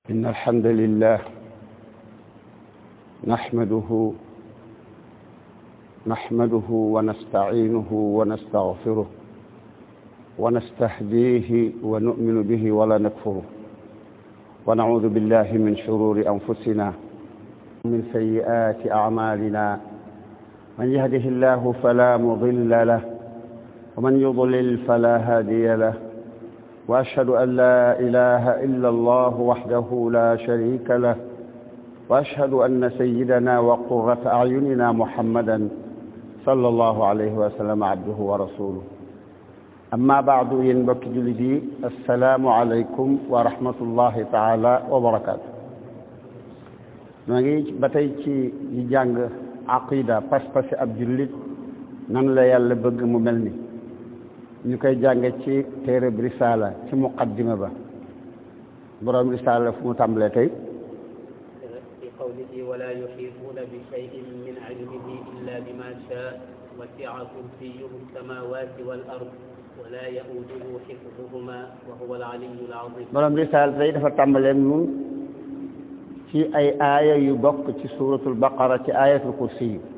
إن الحمد لله نحمده نحمده ونستعينه ونستغفره ونستهديه ونؤمن به ولا نكفره ونعوذ بالله من شرور أنفسنا من سيئات أعمالنا من يهده الله فلا مضل له ومن يضلل فلا هادي له واشهد ان لا اله الا الله وحده لا شريك له واشهد ان سيدنا وقره اعيننا محمدا صلى الله عليه وسلم عبده ورسوله اما بعد ينبك جلدي السلام عليكم ورحمه الله تعالى وبركاته نغي باتاي تي جانغ عقيده باس باس اب جوليت نان لا يالا بëgg mu melni ñu koy jànge ci téere bi risaala ci muqaddima ba borom risaala fu mu tàmbalee tey في قوله ولا يحيطون بشيء من علمه إلا بما شاء وسع كرسيه السماوات والأرض ولا يؤوده حفظهما وهو العلي العظيم borom risaala tey dafa tàmbalee nun ci ay aaya yu bokk ci suuratul baqara ci aayatul kursi yi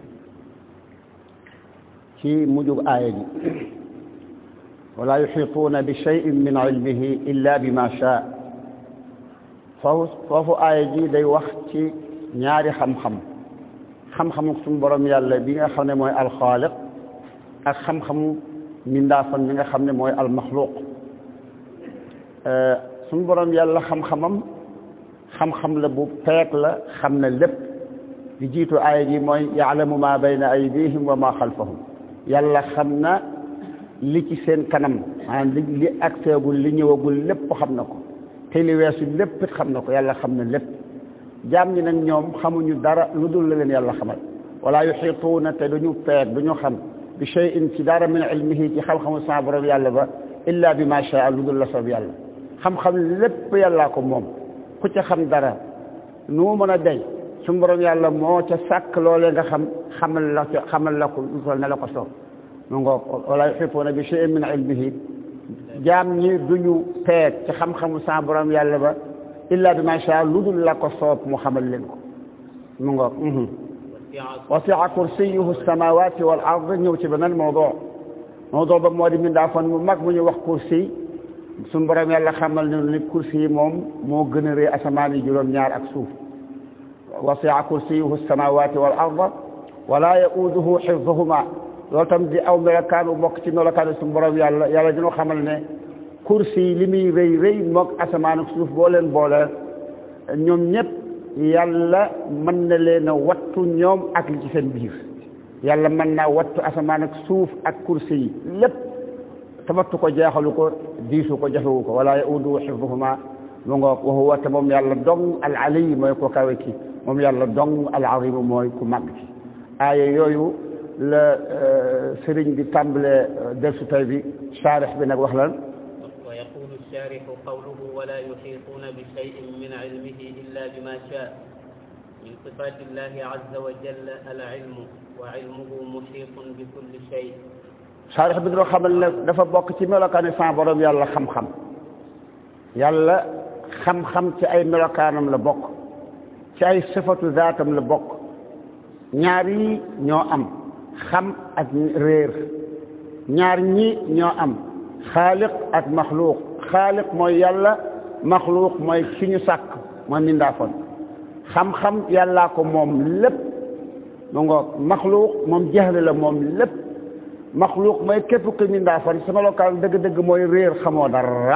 ci mujjug aaya ji wala yuxituuna bi cheyin min ilmihi illa bi ma shaa foofu foofu aaya ji day wax ci ñaari xam-xam xam-xamu suñu borom yàlla bi nga xam ne mooy alxaaliq ak xam-xamu mindaafan bi nga xam ne mooy almaxluuq suñu borom yàlla xam-xamam xam-xam la bu peek la xam na lépp di jiitu aaya ji mooy yaalamu ma bayna aydihim wa ma xalfahum yàlla xam na li ci seen kanam maanaam li li ak seegul li ñëwagul lépp xam na ko te li weesu lépp xam na ko yàlla xam na lépp jaam ñi nag ñoom xamuñu dara lu dul la leen yàlla xamal wala yuxituuna te duñu peeg duñu xam bi cheyin ci dara min ilmihi ci xam-xamu sa borom yàlla ba illa bi ma shaa lu dul la soob yàlla xam-xam lépp yàllaa ko moom ku ca xam dara nu mu mën a dey su borom yàlla moo ca sàkk loolee nga xam xamal la xamal la ko lu toll ne la ko soob mu ngoog wala yuxituuna bi cheyin min ilmihi jaam ñi duñu peeg ci xam-xamu sa borom yàlla ba illa bi ma sha lu dul la ko soob mu xamal leen ko mu ngoog wasia kursiyuhu samawati wal ard ñëw ci beneen mawdu mawdu ba moo di mindaafan mu mag mu ñu wax kursi suñu borom yàlla xamal ne ni kursi yi moom moo gën a rëy asamaan yi juróom-ñaar ak suuf wasia kursiyuhu samawati wal ard wala yauduhu xifduhuma loolu tam di aw melokaanu bokk ci melokaanu suñu borom yàlla yàlla dina xamal ne kursi li muy rëy rëy moog asamaan ak suuf boo leen boole ñoom ñëpp yàlla mën na leen a wattu ñoom ak li ci seen biir yàlla mën naa wattu asamaan ak suuf ak kursi yi lépp tamattu ko jeexalu ko diisu ko jafewu ko wala yaudu xifduhuma mu ngoog wa huwa te moom yàlla dong al aliy mooy ko kawe ki moom yàlla dong al azim mooy ku màgg ki aaya yooyu la sëriñ bi tàmbale dersu tay bi saarix bi nag wax lan ويقول الشارح قوله ولا يحيطون بشيء من علمه إلا بما شاء من صفات الله عز وجل العلم وعلمه محيط بكل شيء saarix bi dina xamal ne dafa bokk ci melokaani sa borom yàlla xam-xam yàlla xam-xam ci ay melokaanam la bokk ci ay sifatu zaatam la bokk ñaar yi ñoo am xam ak réer ñaar ñi ñoo am xaaliq ak maxluuq xaaliq mooy yàlla maxluuq mooy ki ñu sàkk mooy mindaafoon xam-xam yàllaa ko moom lépp mu ngoog maxluuq moom jahle la moom lépp maxluuq mooy képp ku mindaafoon sa melokaan dëgg-dëgg mooy réer xamoo dara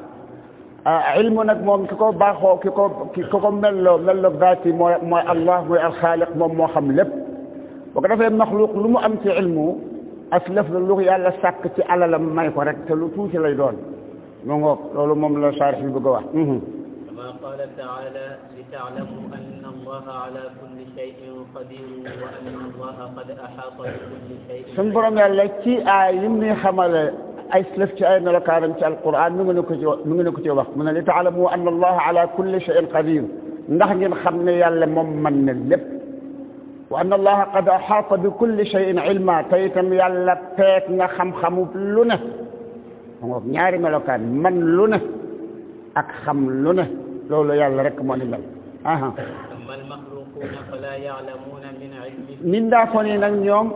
ilmu nag moom ki ko baaxoo ki ko ki ko melloo melloo daati mooy mooy allah mooy alxaaliq moom moo xam lépp boo ko defee maxluuq lu mu am ci ilmu aslaf la lu yàlla sàkk ci alalam may ko rek te lu tuuti lay doon mu ngoog loolu moom la saarix bi bëgg a wax كما قال تعالى لتعلموا أن الله على كل شيء قدير وأن الله قد أحاط بكل شيء suñ borom yàlla ci aay yim ni xamale ay slëf ci ay melokaanam ci alquran mi ngi ne ko ci mi ngi ne ko ci wax mu ne li taalamu anna allaha ala kulli shay'in qadir ndax ngeen xam ne yàlla moom mën na lépp wa anna allaha qad axaata bi kulli shay'in ilma te itam yàlla peek nga xam-xamu lu ne moom ñaari melokaan man lu ne ak xam lu ne loolu yàlla rek moo ni mel aha أما المخلوقون فلا يعلمون من علمه mindaafoon yi nag ñoom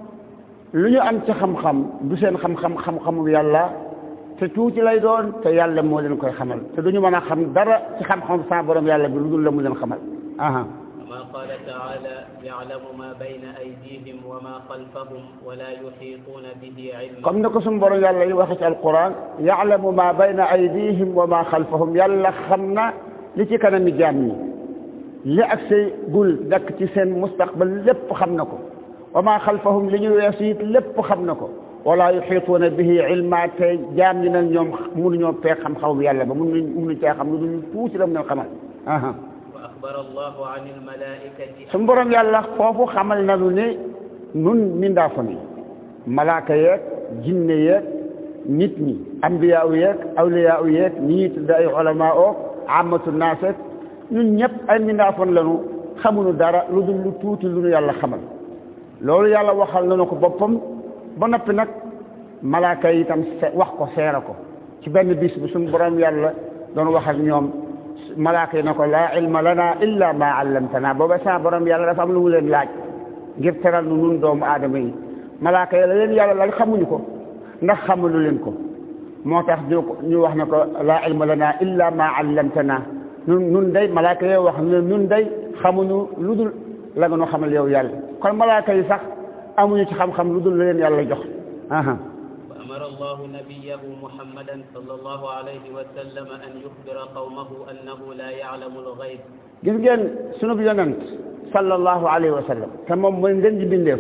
lu ñu am ci xam-xam du seen xam-xam xam-xamu yàlla te tuuti lay doon te yàlla moo leen koy xamal te duñu mën a xam dara ci xam-xam sa borom yàlla bi lu dul la mu leen xamal aha كما قال تعالى يعلم ما بين أيديهم وما خلفهم ولا يحيطون به علما comme ni ko suñu borom yàlla yi waxe ci alquran yaalamu ma bayna aydihim wa ma xalfahum yàlla xam na li ci kanami jaam ñi li ak say gul dakk ci seen mustaqbal lépp xam na ko wa ma xalfahum li ñu weesu it lépp xam na ko wala yuxiituuna bihi ilma te jaam ñi nag ñoom mënuñoo peeg xam-xamam yàlla ba mënuñ mënuñ cee xam lu dul tuuti la mu leen xamal aha وأخبر الله عن الملائكة suñu borom yàlla foofu xamal nañu ne nun mindaafon yi malaaka yeeg jinne yeeg nit ñi ambiyaa u yeeg awliyaa u yeeg ñi ñuy tudd ay ulama oo amatu naaseek ñun ñëpp ay mindaafon lañu xamuñu dara lu dul lu tuuti lu nu yàlla xamal loolu yàlla waxal nañu ko boppam ba noppi nag malaaka yi itam se- wax ko seera ko ci benn bis bi suñu borom yàlla doon wax ak ñoom malaaka yi na ko laa ilma lana illa ma allamtana booba sa borom yàlla dafa am lu mu leen laaj ngir teral nu nun doomu aadama yi malaaka yi la leen yàlla laaj xamuñu ko ndax xamuñu leen ko moo tax ñu ñu wax na ko laa ilma lana illa ma allamtana nun nun day malaaka yi wax ne nun day xamuñu lu dul la nga nu xamal yow yàlla kon malaaka yi sax amuñu ci xam-xam lu dul la leen yàlla jox aha وأمر الله نبيه محمدا صلى الله عليه وسلم أن يخبر قومه أنه لا يعلم الغيب gis ngeen sunu yonent sallallahu alayhi wa sallam te moom mooy ngeen ji bindeef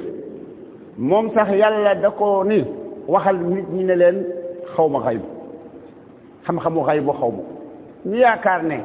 moom sax yàlla da ko ni waxal nit ñi ne leen xaw ma xaybu xam-xamu xaybu xaw ma ñu yaakaar ne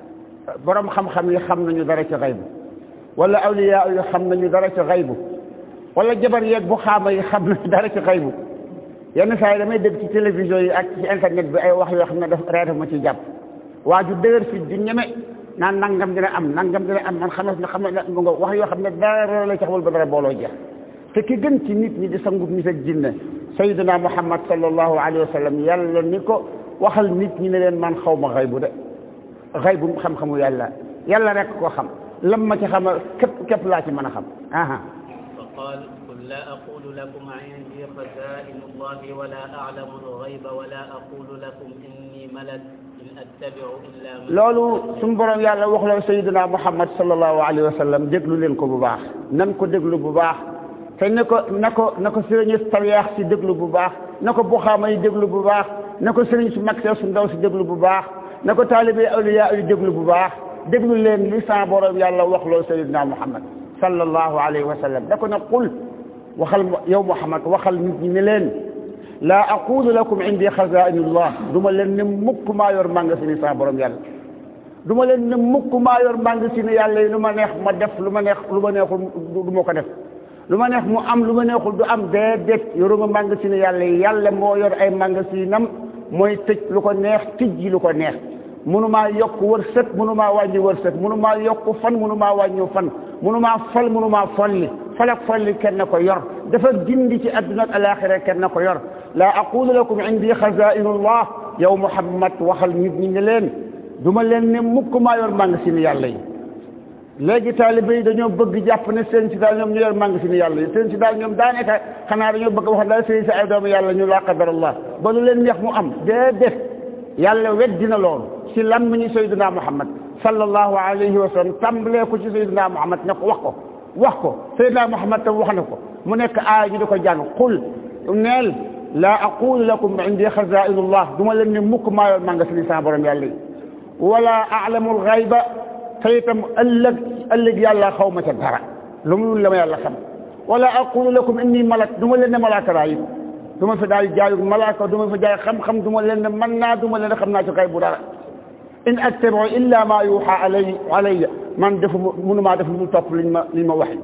borom xam-xam yi xam nañu dara ci xaybu wala awliya yi xam nañu dara ci xaybu wala jabar yeeg bu xaama yi xam nañu dara ci xaybu yenn saa yi damay dégg ci télévision yi ak ci internet bi ay wax yoo xam ne daf reeta ma ci jàpp waa ju dëgër fi di ñeme naan nangam dina am nangam dina am man xam ne xam ne mu nga wax yoo xam ne dara la ci xamul ba dara booloo jeex te ki gën ci nit ñi di sangub nit ak jinne sayyidina muhammad sallallahu alayhi wa sallam yàlla ni ko waxal nit ñi ne leen man xaw ma xaybu de xaybu xam-xamu yàlla yàlla rek ko xam lam ma ci xamal képp képp laa ci mën a xam aha فقال قل لا أقول لكم عندي خزائن الله ولا أعلم الغيب ولا أقول لكم إني ملك إن أتبع إلا ما loolu suñu borom yàlla wax la sayyidina muhammad sallallahu alayhi wa sallam déglu leen ko bu baax nan ko déglu bu baax te ne ko na ko na ko sëriñ tawiyaax si déglu bu baax na ko buxaama yi déglu bu baax na ko sëriñ su mag see su ndaw si déglu bu baax na ko taalibe awliya yi déglu bu baax déglu leen li sa borom yàlla wax loo sayyidina muhammad sallallahu alayhi wa sallam da ko ne qul waxal yow muhammad waxal nit ñi ne leen laa aqulu lakum indi xazainullah du ma leen ne mukk maa yor magasin yi sa borom yàlla du ma leen ne mukk maa yor magasin yàlla yi lu ma neex ma def lu ma neex lu ma neexul du ma ko def lu ma neex mu am lu ma neexul du am déedéet yoruma magasin yàlla yi yàlla moo yor ay magasinam mooy tëj lu ko neex tijji lu ko neex mënumaa yokk wërsëg mënumaa wàññi wërsëg mënumaa yokk fan mënumaa wàññi fan mënumaa fal mënumaa folli fal ak folli kenn ko yor dafa gindi ci adduna ak alaxira kenn ko yor laa aqulu lakum indi xazainullah yow muhammad waxal nit ñi ne leen du ma leen ne mukk maa yor magasin yàlla yi léegi taalibe yi dañoo bëgg jàpp ne seen si daal ñoom ñu yor magasin yàlla yi seen si daal ñoom daanaka xanaa dañoo bëgg wax daal seen si ay doomu yàlla ñu laa qadarallah ba lu leen neex mu am déedéet yàlla weddina loolu si lammiñu sayyidina muhammad sallallahu alayhi wa sallam tàmbalee ko ci sayyidina muhammad ne ko wax ko wax ko sayyidina muhammad tam wax na ko mu nekk aaya ñu di ko jàng qul neel laa aqulu lakum indi xazainullah du ma leen ne mukk maa yor magasin sa borom yàlla yi wala alamul xayba te itam ëllëg ëllëg yàlla xaw ma ca dara lu mu la ma yàlla xam wala aqulu lakum inni malak du ma leen ne malaaka laa it du ma fi daal jaayu malaaka du ma fi jaay xam-xam du ma leen ne mën naa du ma leen ne xam naa ci kay bu dara in attabiu illa ma yuuxa alay alayya man defu mënumaa def lu topp liñ ma liñ ma wax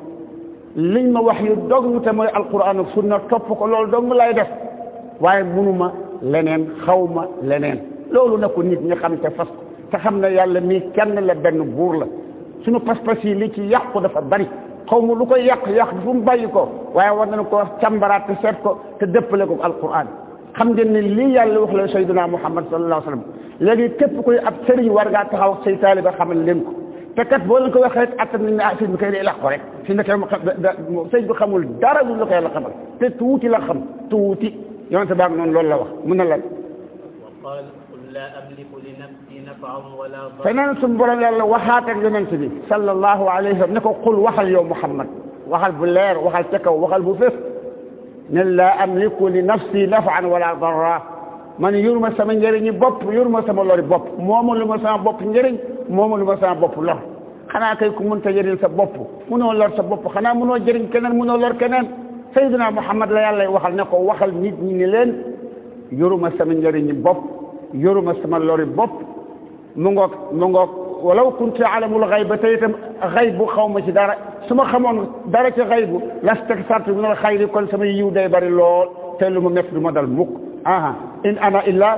liñ ma wax yu dog te mooy alquran ak sunna topp ko loolu dong lay def waaye mënuma leneen xawma leneen loolu na ko nit ñi xam te fas ko te xam ne yàlla mii kenn la benn buur la suñu pas-pas yi li ci yàqu dafa bari xaw ma lu koy yàq yàq fu mu bàyyi ko waaye war nañu ko càmbaraat te seet ko te dëppale ko alquran xam ngeen ne lii yàlla wax la sayyidina muhammad sallallahu alayhi wa sallam léegi képp kuy ab sëriñ war ngaa taxaw say taaliba xamal leen ko te kat boo leen ko waxee rek attan nañ ne ah sëñ bi kay day lax ko rek si ne kay sëñ bi xamul dara lu la ko yàlla xamal te tuuti la xam tuuti yonente baag noonu loolu la wax mun na lan وقال قل لا أملك لنفسي نفعا ولا ضرا feneen suñu borom yàlla waxaat ak yonente bi sallallahu alayhi wa sallam ne ko qul waxal yow muhammad waxal bu leer waxal ca kaw waxal bu fépp ne laa amliku li nafsi nafan wala darra man yuruma sama njëriñi bopp yuruma sama lori bopp moomu lu ma sama bopp njëriñ moomu lu ma sama bopp lor xanaa kay ku mënta jëriñ sa bopp munoo lor sa bopp xanaa munoo jëriñ keneen munoo lor keneen sayyidina muhammad la yàlla waxal ne ko waxal nit ñi ni leen yoruma sama njëriñi bopp yoruma sama lori bopp mu ngoog mu ngoog walaw kuntu alamul xayba te itam xaybu xaw ma ci dara su ma xamoon dara ci xaybu lastaksartu min al xayri kon sama yiw day bari lool te lu mu métti du ma dal mukk aha in ana illa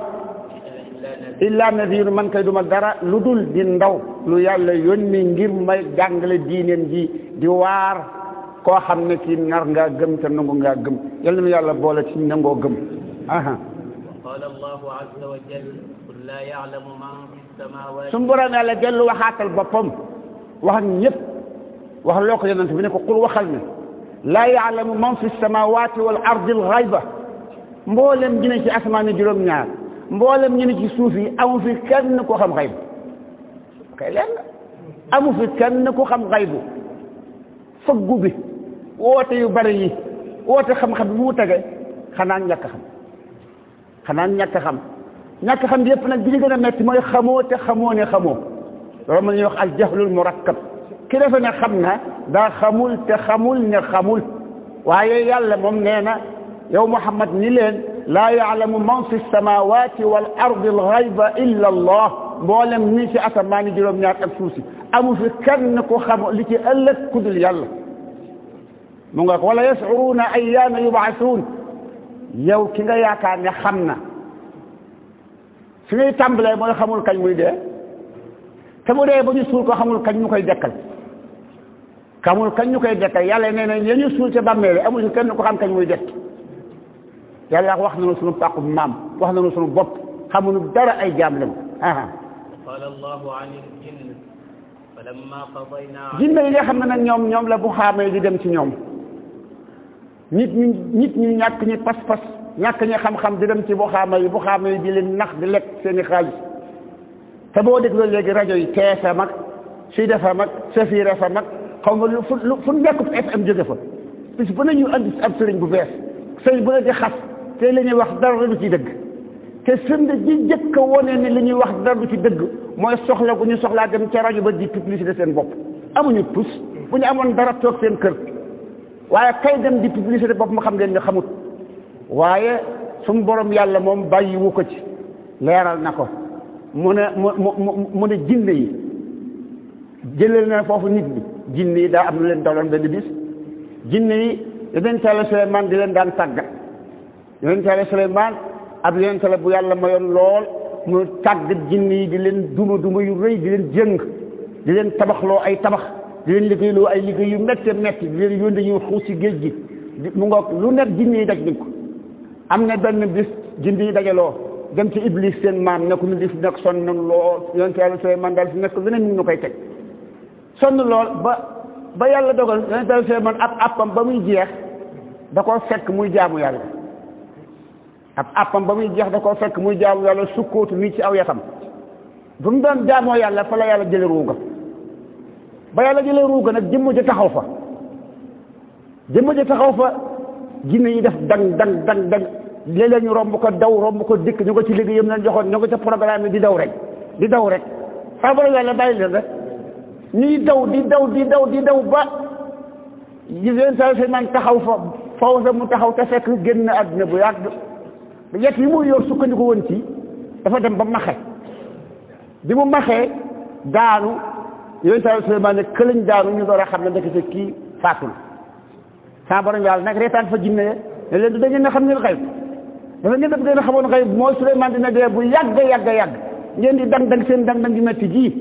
illa nadir man kay duma dara lu dul di ndaw lu yàlla yónni ngir may jàngale diineen ji di waar koo xam ne kii nar ngaa gëm te nangu ngaa gëm yal na yàlla boole ci nangoo gëm aha قال الله عز وجل قل لا يعلم من في السماوات suñu borom yàlla dellu waxaatal boppam wax ak ñëpp wax loo ko yonent bi ne ko qul waxal ne laa yaalamu man fi samawati wal ardi al xayba mboolem ñu ne ci asamaan yi juróom-ñaar mboolem ñu ne ci suuf yi amu fi kenn ku xam xaybu kay leen amu fi kenn ku xam xaybu fëggu bi woote yu bari yi woote xam-xam bi mu tege xanaa ñàkk xam xanaa ñàkk xam ñàkk xam yépp nag bi ñu gën a metti mooy xamoo te xamoo ne xamoo loolu ma ñuy wax al jahlul murakkab ki defe ne xam na daa xamul te xamul ne xamul waaye yàlla moom nee na yow muhammad ni leen laa yaalamu man fi samawati wal ardi al ghayba illa allah mboolem ni ci asamaani juróom-ñaar ak suuf si amu fi kenn ku xam li ci ëllëg ku dul yàlla mu nga wala yashuruna ayyaana yubaasuun yow ki nga yaakaar ne xam na fi ngay tàmbalee mooy xamul kañ muy dee te mu dee ba ñu suul ko xamul kañ ñu koy dekkal xamul kañ ñu koy dekkal yàlla nee na ya ñu suul ca bàmmeel amul kenn ko xam kañ muy dekk yàlla wax nañu sunu pàqu maam wax nañu sunu bopp xamuñu dara ay jaam lañ aha وقال الله عن الجن فلما قضينا jinne yi nga xam ne nag ñoom ñoom la bu xaamee di dem ci ñoom nit ñi nit ñi ñàkk ñi pas-pas ñàkk ñi xam-xam di dem ci bu xaama yi bu xaama yi di leen nax di lekk seen i xaalis te boo dégloo léegi rajo yi TFM ak Sud FM ak Safir FM ak xaw ma lu fu lu fu nekk FM jóge fa bis bu ne ñu andi ab sëriñ bu bees sëriñ bu ne di xas te li ñuy wax dara du ci dëgg te firnde ji njëkk a wone ne li ñuy wax dara du ci dëgg mooy soxla gu ñu soxlaa dem ca rajo ba di publicité seen bopp amuñu tus bu ñu amoon dara toog seen kër waaye kay dem di publicité bopp ma xam ngeen ne xamut waaye suñu borom yàlla moom bàyyiwu ko ci leeral na ko mu ne mu mu mu ne jinne yi jëleel na foofu nit ñi jinne yi daa am lu leen daloon benn bis jinne yi yonent Yàlla Suleymaan di leen daan tàggat yonent Yàlla Suleymaan ab yonent la bu yàlla mayoon lool mu tàggat jinne yi di leen duma duma yu rëy di leen jëng di leen tabaxloo ay tabax di leen liggéeyloo ay liggéey yu métte métti di leen yónni ñu xuus ci géej gi mu ngoog lu nekk jinne yi daj nañ ko am na benn bis jinne yi dajaloo dem ci iblis seen maam ne ko ñu di fi nekk sonn nañ lool yonent Yàlla Suleymaan daal fi nekk leneen ñu ñu koy teg sonn lool ba ba yàlla dogal yonent Yàlla Suleymaan ab appam ba muy jeex da koo fekk muy jaamu yàlla ab appam ba muy jeex da koo fekk muy jaamu yàlla sukkootu nii ci aw yatam bu mu doon jaamoo yàlla fa la yàlla jële ruuga ba yàlla jële ruuga nag jëmm ja taxaw fa jëmm ja taxaw fa jinne yi def dang dang dang dang léeg-léeg ñu romb ko daw romb ko dikk ñu ko ci liggéeyam leen joxoon ñu ko ca programme di daw rek di daw rek saa bara yàlla bàyyi leen rek ñuy daw di daw di daw di daw ba yéen saa Suleymaan taxaw fa foofu sa mu taxaw te fekk génn àdduna bu yàgg yet yi mu yor sukkandiku woon ci dafa dem ba maxe bi mu maxee daanu yéen saa Suleymaan ne këlañ daanu ñu door a xam ne ndekete kii faatul saa borom yàlla nag reetaan fa jinne ne leen du da ngeen a xam ngeen xayb dafa ngeen def ngeen a xamoon xayb mooy Suleymaan dina dee bu yàgg yàgg yàgg ngeen di dang dang seen dang dang di metti ji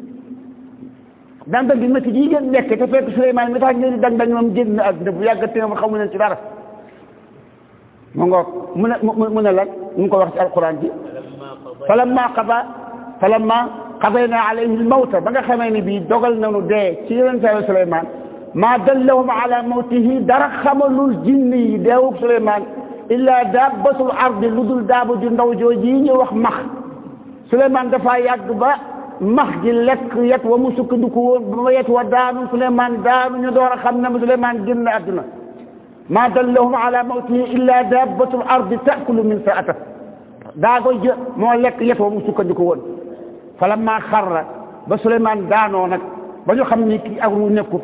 dang dang di metti ji ngeen nekk te fekk Suleymaan mi tax ngeen di dang dang moom génn àdduna bu yàgg te moom xamu leen ci dara mu ngoog mu ne mu ne lan mu ko wax ci alquran ji فلما قضينا falamma qada falamma qadayna alayhi almawta ba nga xamee ni bii dogal nañu dee ci yonent Yàlla Suleymaan maa dallahum ala mawtihi dara xamalul jinni yi deewug Suleymaan illa dabbatul ardi lu dul daaba ju ndaw jooji yi ñu wax max Suleymaan dafa yàgg ba max gi lekk yet wa mu sukkandiku woon ba ma yet wa daanu Suleymaan daanu ñu door a xam ne Suleymaan génn àdduna maa dallahum ala mawtihi illa dabbatul ardi taakulu min saata daa koy jë moo lekk yet wa mu sukkandiku woon falamma xarra ba Suleymaan daanoo nag ba ñu xam ni kii ak ru nekkut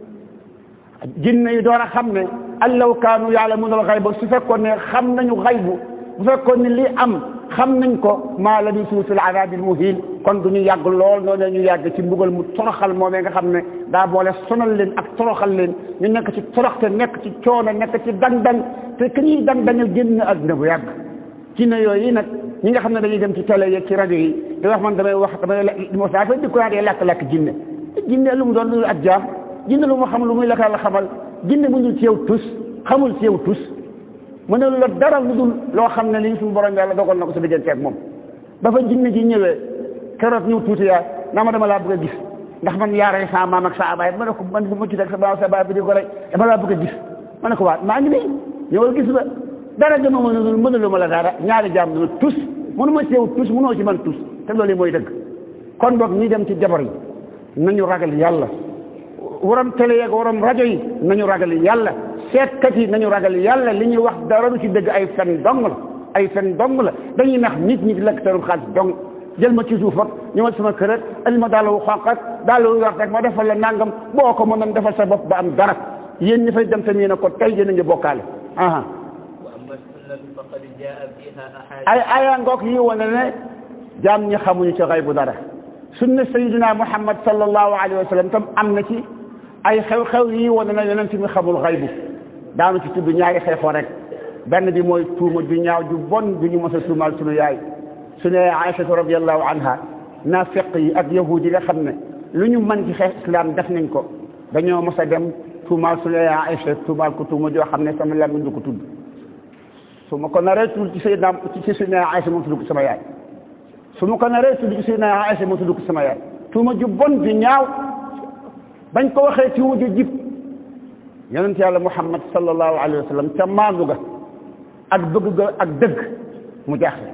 jinne yi door a xam ne allaw kaanu yaalamuuna al xayba su fekkoon ne xam nañu xaybu bu fekkoon ne li am xam nañ ko maa labisu fil azaabil muhiin kon du ñu yàgg lool noonu ñu yàgg ci mbugal mu toroxal moomee nga xam ne daa boole sonal leen ak toroxal leen ñu nekk ci toroxte nekk ci coono nekk ci dang-dang te ki ñuy dang-dangal génn àdduna bu yàgg ci ne yooyu nag ñi nga xam ne dañuy dem ci télé yeeg ci rajo yi di wax man damay wax damay mos naa fa dikku naa dee lakk-lakk jinne jinne lu mu doon lu ak jaam jinne lu mu xam lu muy la la xamal jinne mu dul ci yow tus xamul ci yow tus mu ne la dara lu dul loo xam ne lii suñu borom yàlla dogal na ko sa diggante ak moom ba fa jinne ji ñëwee keroog ñëw tuuti yaa naa ma dama laa bëgg a gis ndax man yaaray sa maam ak sa abaay ma ne ko man bu ma ci teg sa maam sa baay bi di ko rey dama laa bëgg a gis ma ne ko waat maa ngi nii ñëwal gis ba dara gëma ma ne mënulu ma la dara ñaari jaam ne tus mënu ma ci yow tus mënoo ci man tus te loolu mooy dëgg kon boog ñi dem ci jabar yi nañu ragal yàlla waram télé yeeg waram rajo yi nañu ragal yàlla seetkat yi nañu ragal yàlla li ñuy wax dara du ci dëgg ay fen dong la ay fen dong la dañuy nax nit ñi di lekk seen xaalis dong jël ma ci suuf ak ñëwal sama kër ak andi ma daal wu xonq ak daal wu wax rek ma defal la nangam boo ko mënoon defal sa bopp ba am dara yéen ñi fay dem tamit ne ko tey yéen a ngi bokkaale aha وأما السنة فقد جاء فيها ay أحاديث aya ngoog yi wane ne jaam ñi xamuñu ci xaybu dara sunna sayidina muhammad sallallahu alayhi wa sallam tam am na ci ay xew-xew yi wane ne yonent mi xamul xaybu daanu ci tudd ñaari xeexoo rek benn bi mooy tuuma ju ñaaw ju bon ju ñu mos a tuumaal sunu yaay sunu yaay aïchatu radiallahu anha nafiq yi ak yahud yi nga xam ne lu ñu mën ci xeex islam def nañ ko dañoo mos a dem tuumaal sunu yaay aïcha tuumaal ko tuuma joo xam ne sama làmmiñ du ko tudd su ma ko naree tudd ci Seydina ci Seydina Aysa moom tudd ko sama yaay su ma ko naree tudd ci Seydina Aysa moom tudd ko sama yaay tuuma ju bon ju ñaaw bañ ko waxee tuuma ju jib yonent yàlla Muhammad sallallahu alayhi wa sallam ca maandu ga ak bëgg ga ak dëgg mu jaaxle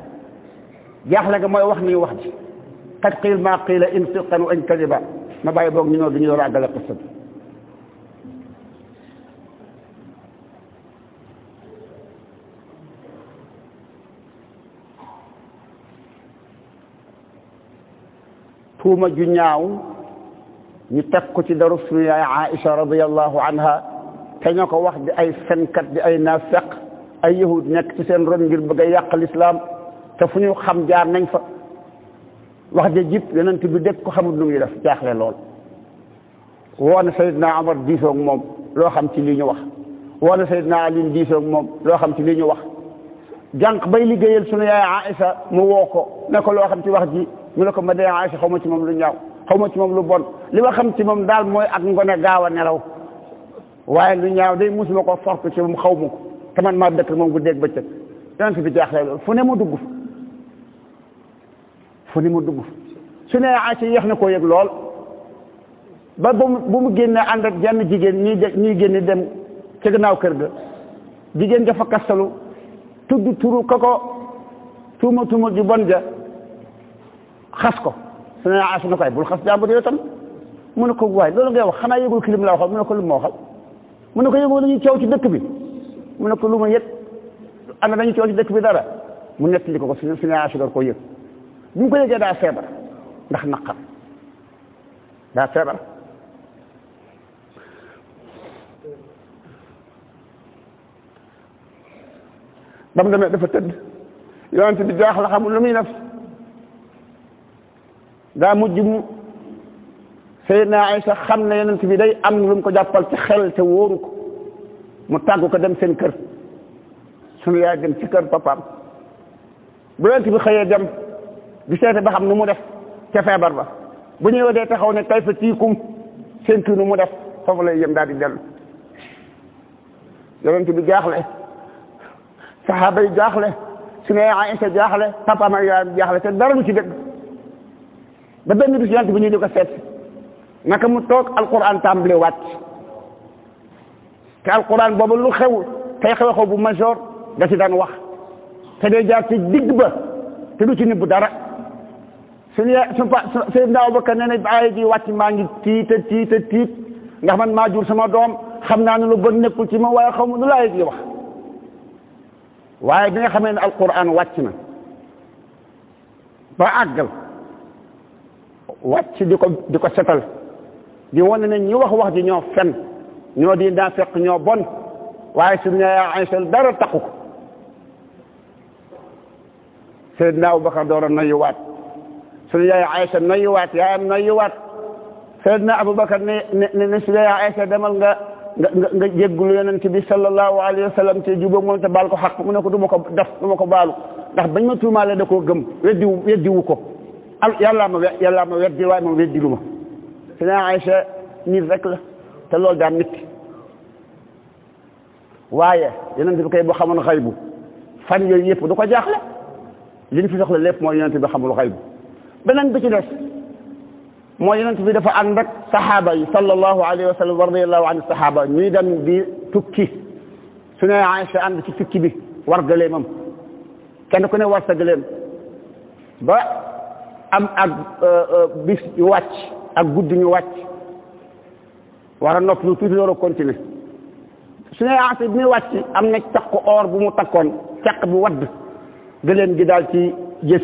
jaaxle ga mooy wax ni wax ji qad qiil maa qiila in sidqan wa in kadiba ma bàyyi boog ñu ñoo bi ñu door a àggale qissa bi tuuma ju ñaaw ñu teg ko ci daru suñu yaay Aïcha radiyallahu anha te ñoo ko wax di ay fenkat di ay naafeq ay yahud nekk ci seen ron ngir bëgg a yàq lislaam te fu ñu xam jaar nañ fa wax ja jib yonent bi dégg ko xamul nu muy def jaaxle lool woo na Seydina Omar diisoog moom loo xam ci lii ñu wax woo na Seydina Ali diisoog moom loo xam ci lii ñu wax jànq bay liggéeyal sunu yaay Aïcha mu woo ko ne ko loo xam ci wax ji mu ne ko ma dee Aïcha xaw ma ci moom lu ñaaw xaw ma ci moom lu bon li ma xam ci moom daal mooy ak ngone gaaw a nelaw waaye lu ñaaw day musuma ko fork ci moom xaw ma ko te man maa dëkk moom guddeeg bëccëg yonent bi jaaxle loolu fu ne mu dugg fu ne mu dugg su ne Aïcha yéex na koo yëg lool ba bu mu bu mu génnee ànd ak jenn jigéen ñuy ñuy génn dem ca gannaaw kër ga jigéen dafa kastalu tudd turu ka ko tuuma tuuma ju bon ja xas ko su ne Aïcha na koy bul xas jàmbur yow tam mu ne ko waay loolu ngay wax xanaa yëgul kilim la waxal mu ne ko lu ma waxal mu ne ko yëgul dañuy coow ci dëkk bi mu ne ko lu ma yëg ana dañuy coow ci dëkk bi dara mu nettali ko ko su su ne Aïcha door koo yëg bi mu ko yëgee daa feebar ndax naqar daa feebar ba mu demee dafa tëdd yonent bi jaaxle xamul lu muy def daa mujj mu Seydina Aysa xam ne yonent bi day am lu mu ko jàppal ci xel te wóoru ko mu tàggu ko dem seen kër sunu yaay dem ci kër papaam bu yonent bi xëyee dem di seete ba xam nu mu def ca feebar ba bu ñëwee dee taxaw ne kay fa tiikum seen kii nu mu def foofu lay yem daal di dellu yonent bi jaaxle saxaaba yi jaaxle su ne Aïcha jaaxle papaam ak yaayam jaaxle te dara du ci dëgg ba benn bis yonent bi ñu di ko seet naka mu toog alquran tàmbale wàcc te alquran boobu lu xew tey xew xew bu major da ci daan wax te day jaar ci digg ba te du ci nëbb dara suñu su pa Seydina Abubakar nee na aaya ji wàcc maa ngi tiita tiita tiit ndax man maa jur sama doom xam naa ne lu bon nekkul ci ma waaye xaw ma nu laay ji wax waaye bi nga xamee ne alquran wàcc na ba àggal wàcc di ko di ko setal di wane ne ñi wax wax ji ñoo fen ñoo di daa fekk ñoo bon waaye suñu yaay Aysa dara takku ko Seydina Abubakar door a noyuwaat suñu yaay Aysa noyuwaat yaayam noyuwaat Seydina Abubakar ne ne ne suñu yaay Aysa demal nga nga nga nga jéggulu yonent bi sallallahu alayhi wa sallam te jubóog moom te baal ko xaq mu ne ko du ma ko def du ma ko baalu ndax bañ ma tuumaale da koo gëm weddiwu weddiwu ko al yàllaa ma yàllaa ma weddi waaye moom weddi lu ma suñu yaay Aysa nit rek la te loolu daan nit waaye yonent bi koy bu xamoon xaybu fan yooyu yëpp du ko jaaxle li ñu fi soxla lépp mooy yonent bi xamul xaybu beneen bi ci des mooy yonent bi dafa ànd ak saxaaba yi sallallahu alayhi wa sallam wa radiyallahu an saxaaba ñuy dem di tukki su ne Aïcha ànd ci tukki bi war gëleemam kenn ku ne war sa gëleem ba am ak bis ñu wàcc ak guddi ñu wàcc war a nopp lu tuuti door a continuer su ne Aïcha bi muy wàcc am na caq or bu mu takkoon caq bi wadd gëléem gi daal ci gës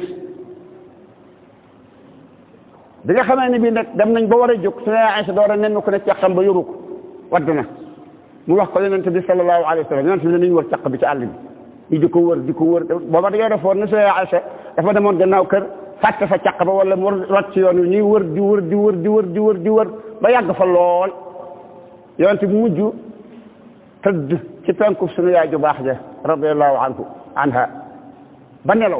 bi nga xamee ne bii nag dem nañ ba war a jóg su ne Aysa door a nenn ko ne caqam ba yoru ko wadd na mu wax ko yonente bi sallallahu alayhi wa sallam yonente bi ne nañu wër caq bi ci àll bi ñu di ko wër di ko wër booba dañoo defoon ne su ne Aysa dafa demoon gannaaw kër fàtte fa caq ba wala mu rot ci yoon wi ñuy wër di wër di wër di wër di wër di wër ba yàgg fa lool yonente bi mujj tëdd ci penku sunu yaay ju baax ja radiallahu anhu anha ba nelaw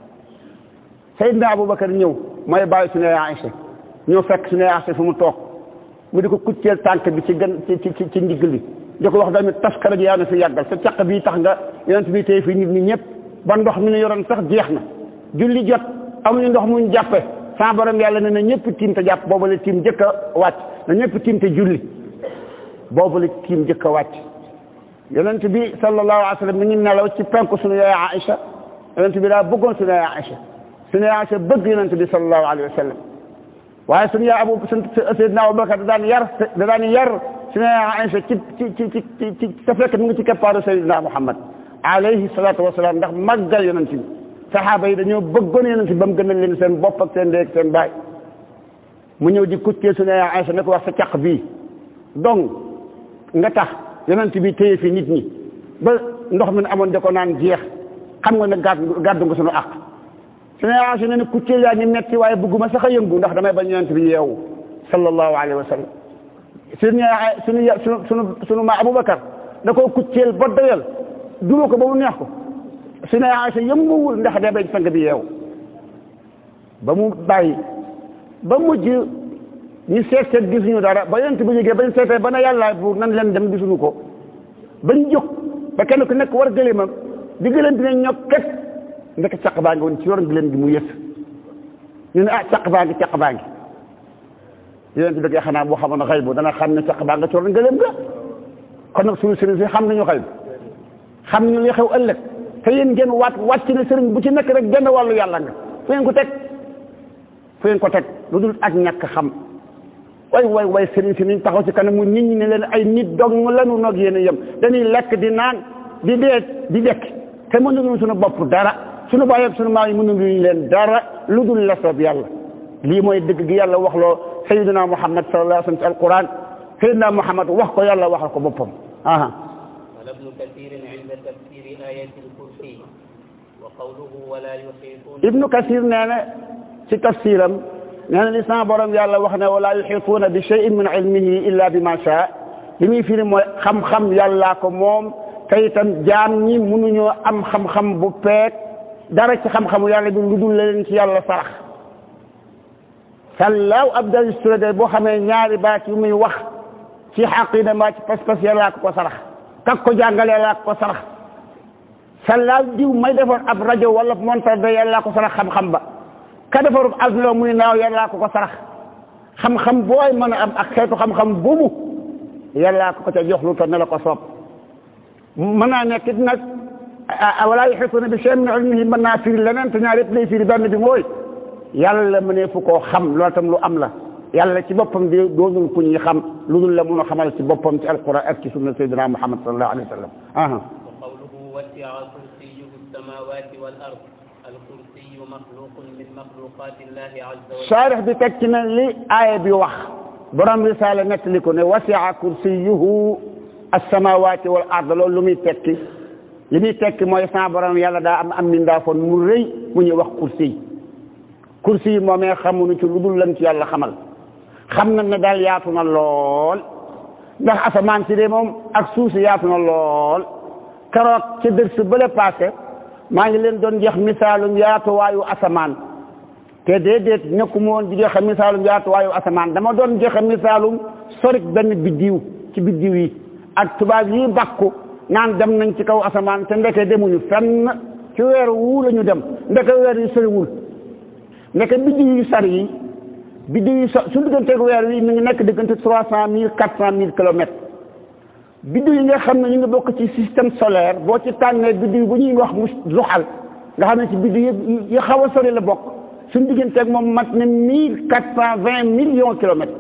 Seydina Aboubacar ñëw mooy bàyyi su ne Aïcha ñëw fekk su ne Aïcha fu mu toog mu di ko kucceel tànk bi ci gën ci ci ci ndigg li di ko wax tamit taskara ji yaa na fi yàggal sa caq bii tax nga yonent bi tey fii nit ñi ñëpp ba ndox mi ñu yoroon sax jeex na julli jot amuñu ndox muñ jàppe sa borom yàlla ne na ñëpp tiim te jàpp boobu la tiim jëkk a wàcc na ñëpp tiim te julli boobu la tiim jëkk a wàcc yonent bi sallallahu alayhi wa sallam mi ngi nelaw ci penku sunu yaay Aïcha yonent bi daa bëggoon sunu yaay Aïcha sunu yaay Aïcha bëgg yonent bi sallallahu alayhi wa sallam waaye sunu yaay Abu Seydina Abubakar da daan yar da daan yar sunu yaay Aïcha ci ci ci ci ci sa fekk mu ngi ci keppaaru Seydina Muhammad alayhi salaatu wa salaam ndax màggal yonent bi saxaaba yi dañoo bëggoon yonent bi ba mu gënal leen seen bopp ak seen ndey ak seen baay mu ñëw di kuccee sunu yaay Aïcha ne ko wax sa caq bii donc nga tax yonent bi téye fi nit ñi ba ndox mi amoon da ko naan jeex xam nga ne gàddu gàddu nga sunu àq suñu Aysa ne ne kuccee yaa ngi metti waaye bëgguma sax a yëngu ndax damay bañ yonent bi yeewu sallallahu alayhi wa sallam suñu suñu sunu sunu sunu ma Aboubacar da koo kucceel ba doyal duma ko ba mu neex ko suñu Aysa yënguwul ndax day bañ sang bi yeewu ba mu bàyyi ba mujj ñu seet seet gisuñu dara ba yonent bi jógee bañ seetee ba na yàlla buur nan leen dem gisuñu ko bañ jóg ba kenn ku nekk war gëléemam di gëléem dina ñokket ndek caq baa ngi woon ci yoron gëléem gi mu yës ñu ne ah caq baa ngi caq baa ngi yonent bi dëgg xanaa boo xamoon xëy bu dana xam ne caq baa nga ci yoron gëléem ga kon nag suñu sëriñ si xam nañu xëy xam nañu li xew ëllëg te yéen ngeen waat wàcc ne sëriñ bu ci nekk rek genn wàllu yàlla nga fu ngeen ko teg fu ngeen ko teg lu dul ak ñàkk xam way way way sëriñ si niñ taxaw ci kanamu nit ñi ne leen ay nit dong lanu noog yéen a yem dañuy lekk di naan di dee di dekk te mënuñu suñu bopp dara suñu baay ak suñu maam yi mënuñu leen dara lu dul la soob yàlla lii mooy dëgg gi yàlla wax loo sayyidina muhammad sallallahu alayhi wa sallam ci alquran sayyidina muhammad wax ko yàlla waxal ko boppam aha قال ابن كثير عند تفسير آية الكرسي وقوله ولا يحيطون ibnu kasir nee na ci tafsiram nee na li sama borom yàlla wax ne wala yuxituuna bi cheyin min ilmihi illa bi ma sha li muy firi mooy xam-xam yàllaa ko moom te itam jaam ñi mënuñoo am xam-xam bu peeg dara ci xam-xamu yàlla bi lu dul leen ci yàlla sarax sallaaw abdal sturade boo xamee ñaari baat yu muy wax ci xaqida mbaa ci pas-pas yàllaa ko ko sarax kak ko jàngale laa ko sarax sallaaw diw may defar ab rajo wala montar da yàllaa ko sarax xam-xam ba ka defarub avion muy naaw yàllaa ko ko sarax xam-xam booy mën a am ak xeetu xam-xam boobu yàllaa ko ko ca jox lu toll ne la ko soob mën naa nekk it nag wala yuhituuna bi shay'in min ilmihi mën naa firi leneen te ñaar yëpp lay firi benn bi mooy yàlla mënee fu koo xam loolu tam lu am la yàlla ci boppam di doonul ku ñuy xam lu dul la mun a xamal ci boppam ci alquran ak ci sunna sayyidina muhammad sallallahu alayhi wa sallam aha وقوله وسع كرسيه السماوات والأرض الكرسي مخلوق من مخلوقات الله عز وجل saarix bi teg ci na li aaya bi wax borom risaala nettali ko ne wasia kursiyuhu alsamawati wal ard loolu lu muy tekki li muy tekki mooy sa borom yàlla daa am am mindaafoon mu rëy mu ñuy wax kursi yi kursi yi moomee xamuñu ci lu dul lan ci yàlla xamal xam na ne daal yaatu na lool ndax asamaan si de moom ak suuf si yaatu na lool keroog ca dërs bële passé maa ngi leen doon jeex misaalum yaatuwaayu asamaan te déedéet nekkuma woon di joxe misaalum yaatuwaayu asamaan dama doon joxe misaalum sorik benn biddiw ci biddiw yi ak tubaab yi bakku naan dem nañ ci kaw asamaan te ndeke demuñu fenn ci weer wu la ñu dem ndeke weer yi soriwul ndeke biddiw yu sar yi biddiw yi so su digganteeg weer wi mi ngi nekk diggante trois cent mille quatre cent mille kilomètres biddiw yi nga xam ne ñu ngi bokk ci système solaire boo ci tànnee biddiw bu ñuy wax mu zuxal nga xam ne ci biddiw yi yi xaw a sori la bokk suñu digganteeg moom mat na mille quatre cent vingt millions kilomètres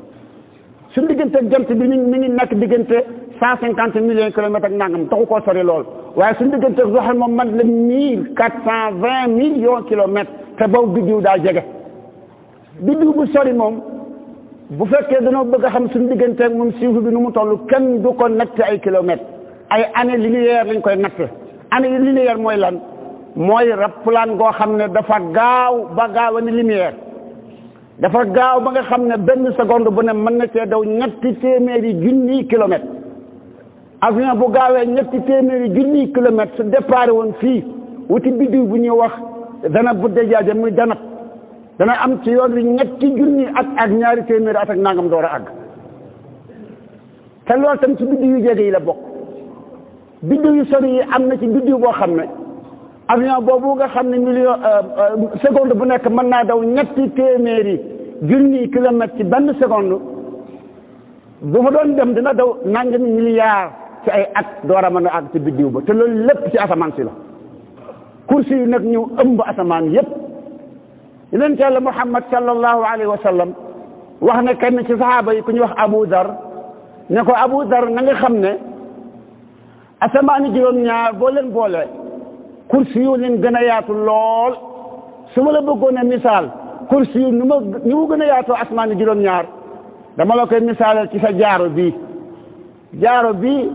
suñu digganteeg jant bi mi mi ngi nekk diggante cent cinquante millions kilomètres ak nangam taxu koo sori lool waaye suñu digganteeg zuxal moom mat na mille quatre cent vingt millions kilomètres te boobu biddiw daa jege biddiw bu sori moom bu fekkee dañoo bëgg a xam suñu digganteeg moom suuf bi nu mu toll kenn du ko natt ay kilomètres ay année linéaire lañ koy natt année linéaire mooy lan mooy rappelaan goo xam ne dafa gaaw ba gaaw a ni lumière dafa gaaw ba nga xam ne benn seconde bu ne mën na cee daw ñetti téeméeri junniy kilomètres avion bu gaawee ñetti téeméeri junniy kilomètres su départ woon fii wuti biddiw bu ñuy wax dana budde jaaje muy danat dana am ci yoon wi ñetti junni at ak ñaari téeméeri at ak nangam door a àgg te loolu tam ci biddiw yu jege yi la bokk biddiw yu sori yi am na ci biddiw boo xam ne avion boobu nga xam ne million seconde bu nekk mën naa daw ñetti téeméeri junni kilomètre ci benn seconde bu fa doon dem dina daw nangami milliard ci ay at door a mën a àgg ci biddiw ba te loolu lépp ci asamaan si la kursi yu nag ñëw ëmb asamaan yépp yonent yàlla muhammad sallallahu alayhi wa sallam wax na kenn ci saxaaba yi ku ñuy wax abu dar ne ko abu dar na nga xam ne asamaani juróom-ñaar boo leen boole kursi yu leen gën a yaatu lool su ma la bëggoon a misaal kursi yu nu ma ni mu gën a yaatoo asamaani juróom-ñaar dama la koy misaalal ci sa jaaro bii jaaro bii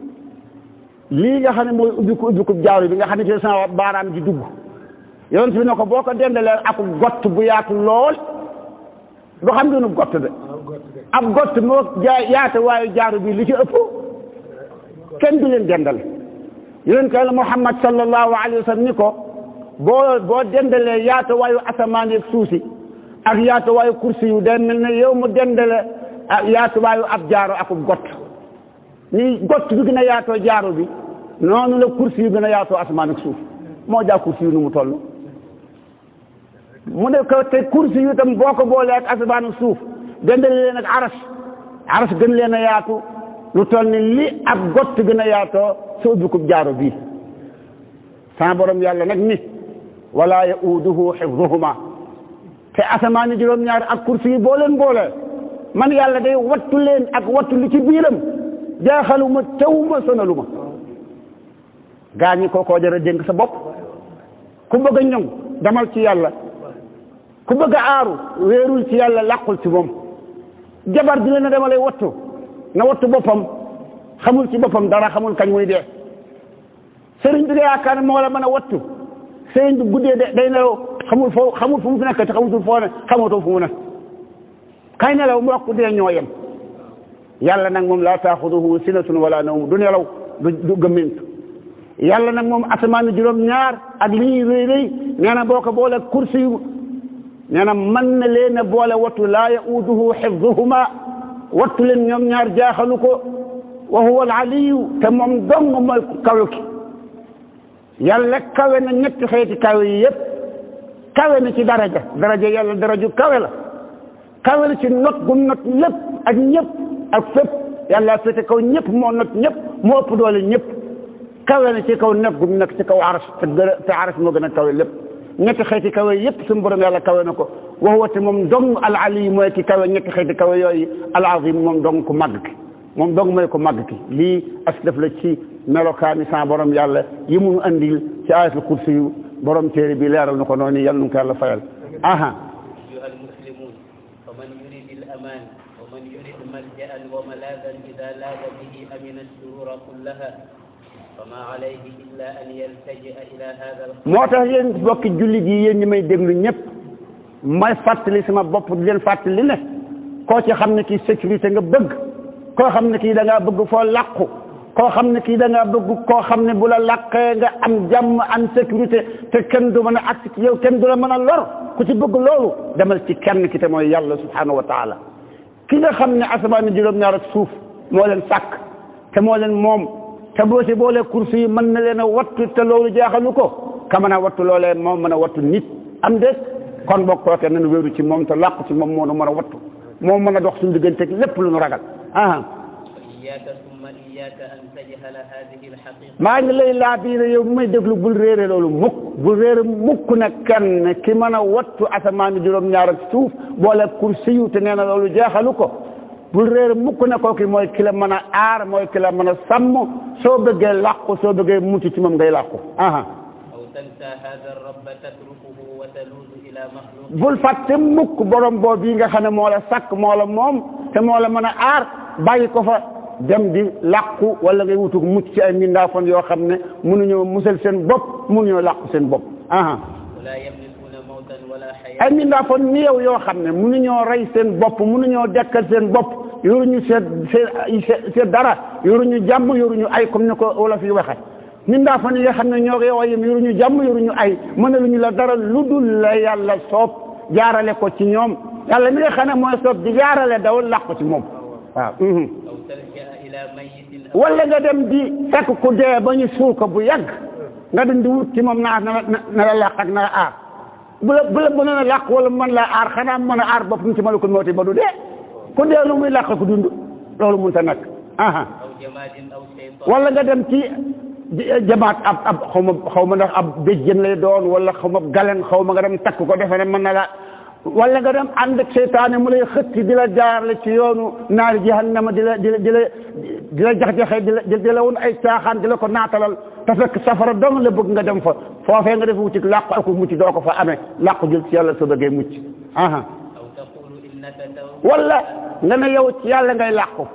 lii nga xam ne mooy ubbiku ubbiku jaaro bi nga xam ne ci sama baaraam ji dugg yonent bi ne ko boo ko dendalee ak gott bu yaatu lool du xam ngeen gott de ab gott moo jaay yaatu waaye jaaru bi li ci ëpp kenn du leen dendal yonent yàlla Muhammad sallallahu alayhi wa sallam ni ko boo boo dendalee yaatu waayu asamaan ak suuf si ak yaatu waayu kursi yu day mel ne yow mu dendale ak yaatu waayu ab jaaro ak gott ni gott bi gën a yaatoo jaaro bi noonu la kursi yu gën a yaatoo asamaan ak suuf moo jaa kursi yu nu mu toll mu ne ko te kursi yu tam boo ko boolee ak asamaan ak suuf dendale leen ak aras aras gën leen a yaatu lu toll ni li ab gott gën a yaatoo sa ubbikub jaaro bii sama borom yàlla nag ni wala yauduhu xifduhuma te asamaani juróom-ñaar ak kursi yi boo leen boolee man yàlla day wattu leen ak wattu li ci biiram jaaxaluma tawuma sonaluma gaa ñi kookoo jara dénk sa bopp ku bëgg a ñoŋ demal ci yàlla ku bëgg a aaru wéerul ci yàlla làqul ci moom jabar di leen a dama lay wattu na wattu boppam xamul ci boppam dara xamul kañ muy dee sëriñ bi nga yaakaar ne moo la mën a wattu sëriñ bi guddee de day nelaw xamul foo xamul fu mu fi nekk te xamutul foo ne xamatoo fu mu ne kay nelaw mu wax ku dee ñoo yem yàlla nag moom laa taaxuduhu sinatun wala nawm du nelaw du du gëmmintu yàlla nag moom asamaan juróom ñaar ak li ñuy rëy rëy nee na boo ko boole kursi yu nee na mën na leen a boole wattu laa yauduhu xifduhuma wattu leen ñoom ñaar jaaxalu ko wa huwa al aliyu te moom dong mooy kawe ki yàlla kawe na ñetti xeeti kawe yi yépp kawe na ci daraja daraja yàlla daraju kawe la kawe na ci not gu not lépp ak ñëpp ak fépp yàlla féete kaw ñëpp moo not ñëpp moo ëpp doole ñëpp kawe na ci kaw nekk gu nekk ci kaw aras te gën a te aras moo gën a kawe lépp ñetti xeeti kawe yépp suñu borom yàlla kawe na ko wax wate moom dong al ali mooy ki kawe ñetti xeeti kawe yooyu al azim moom dong ku màgg ki moom dong mooy ko màgg ki lii as def la ci melokaani sa borom yàlla yi mu andil ci ayatul kursi yu borom téere bi leeral na ko noonu yàlla nu ko yàlla fayal aha أيها المسلمون فمن يريد الأمان ومن يريد ملجأ وملاذا إذا لاذ به أمن الشرور كلها فما عليه إلا أن يلتجئ إلى هذا الخير moo tax yéen bokki jullit yi yéen ñi may déglu ñëpp may fàttali sama bopp di leen fàttali ne koo ci xam ne kii sécurité nga bëgg koo xam ne kii da ngaa bëgg foo làqu koo xam ne kii da ngaa bëgg koo xam ne bu la làqee nga am jàmm am sécurité te kenn du mën a agsi ci yow kenn du la mën a lor ku ci bëgg loolu demal ci kenn ki te mooy yàlla subhanahu wa taala ki nga xam ne asamaan juróom-ñaar ak suuf moo leen sàkk te moo leen moom te boo si boolee kursi yi mën na leen a wattu te loolu jaaxalu ko ka mën a wattu loolee moom mën a wattu nit am déet kon boo kooke nañu wéeru ci moom te làqu ci moom moo nu mën a wattu moom mën a dox suñu digganteeg lépp lu nu ragal ah وإياك ثم إياك أن تجهل هذه الحقيقة maa ngi lay laa biire yow bu may déglu bul réere loolu mukk bul réere mukk nag kenn ki mën a wattu asamaan juróom-ñaar ak suuf boole kursi yu te nee na loolu jaaxalu ko bul réere mukk ne kooki mooy ki la mën a aar mooy ki la mën a sàmm soo bëggee làqu soo bëggee mucc ci moom ngay làqu aha أو تنسى هذا الرب تتركه وتلوذ إلى مخلوق bul fàtte mukk borom boobu yi nga xam ne moo la sàkk moo la moom te moo la mën a aar bàyyi ko fa dem di làqu wala ngay wutug mucc ci ay mbindaafon yoo xam ne mënuñoo musal seen bopp mënuñoo làqu seen bopp aha ولا يملكون موتا ولا حياة ay mbindaafon ni yow yoo xam ne mënuñoo rey seen bopp mënuñoo dekkal seen bopp yoruñu seen seen seen dara yoruñu jàmm yoruñu ay comme ni ko wala fi waxe mbindaafon yi nga xam ne ñoo yow yem yoruñu jàmm yoruñu ay mënaluñu la dara lu dul la yàlla soob jaarale ko ci ñoom yàlla mi nga xam ne mooy soob di jaarale daw làqu ci moom waaw mhm. أو تلجأ إلى ميت wala nga dem di fekk ku dee ba ñu suul ko bu yàgg nga dem di wut ci moom naa na la na la làq ak na la aar bu la bu la mënoon a làq wala mën la aar xanaa mën a aar boppam ci malakul mawti ba du dee ku dee lu muy làq ku dund loolu mënut a nekk aha أو جماد أو شيطان wala nga dem ci jamaat ab ab xaw ma xaw ma ndax ab béjjën lay doon wala xaw ma galen xaw ma nga dem takk ko defe ne mën na la wala nga dem ànd ak seytaane mu lay xëtti di la jaarale ci yoonu naari jahannama di la di la di la di la jax-jaxee di la di la woon ay caaxaan di la ko naatalal te fekk safara dong la bëgg nga dem fa foofee nga def wuti làqu ak mucc doo ko fa amee làqu jël ci yàlla soo bëggee mucc aha أو تقول إنك تو wala nga ne yow ci yàlla ngay làqu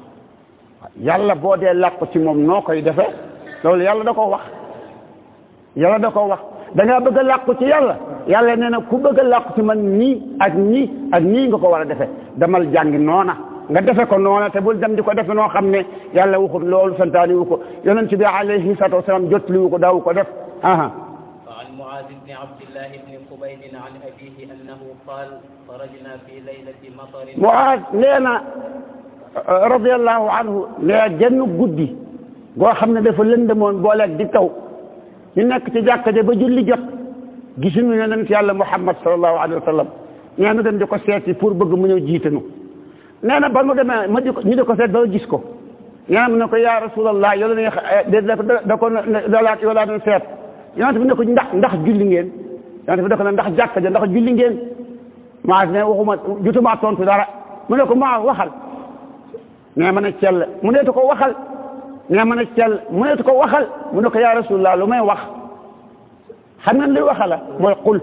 yàlla boo dee làqu ci moom noo koy defee loolu yàlla da ko wax yàlla da ko wax da ngaa bëgg a làqu ci yàlla yàlla nee na ku bëgg a làqu ci man nii ak nii ak nii nga ko war a defee damal jàngi noona nga defe ko noona te bul dem di ko defe noo xam ne yàlla waxut loolu santaani wu ko yonent bi alayhi salaatu wasalaam jotli wu ko daawu ko def aha وعن معاذ بن عبد الله بن قبيل عن أبيه أنه قال خرجنا في ليلة مطر Muaaz nee na radiallahu anhu nee genn guddi goo xam ne dafa lëndëmoon booleeg di taw ñu nekk ci jàkka ja ba julli jot gisuñu yonent yàlla Muhammad sallallahu alayhi wa sallam nee na dem di ko seeti pour bëgg mu ñëw jiitanu nee na ba mu demee ma di ko ñu di ko seet ba gis ko nee na mu ne ko yaa rasulallah yow la ne da da ko dalaat yow laa doon seet yonent bi ne ko ndax ndax julli ngeen yonent bi da ko ne ndax jàkka ja ndax julli ngeen Muaaz ne waxuma jutuma tontu dara mu ne ko maa waxal nee ma ne cell mu neetu ko waxal nee ma ne cell mu neetu ko waxal mu ne ko yaa rasulullah lu may wax xam ngeen luy waxala mooy qul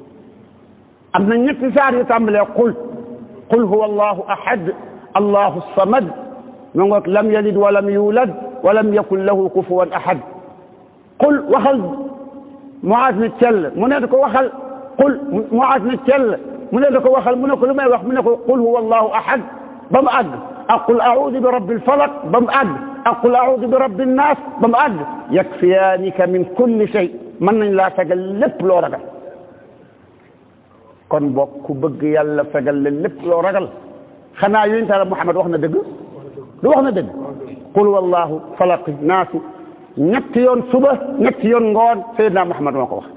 am na ñetti saar yu tàmbalee qul qul huwa allahu ahad allahu samad mu ngoog lam yalid walam yulad walam yakun lahu kufuwan ahad qul waxal Muaaz ne cell mu neetu ko waxal qul Muaaz ne cell mu neetu ko waxal mu ne ko lu may wax mu ne ko qul huwa allahu ahad ba mu àgg aqul audu bi rabbil falaq ba mu àgg aqul audu bi rabbin naas ba mu àgg yakfiyaanika min kulli shay mën nañ laa fegal lépp loo ragal kon boog ku bëgg yàlla fegal la lépp loo ragal xanaa yonent Yàlla Muhammad wax na dëgg du wax na dëgg qul wallahu falaqi naasi ñetti yoon suba ñetti yoon ngoon Seydina Muhammad moo ko wax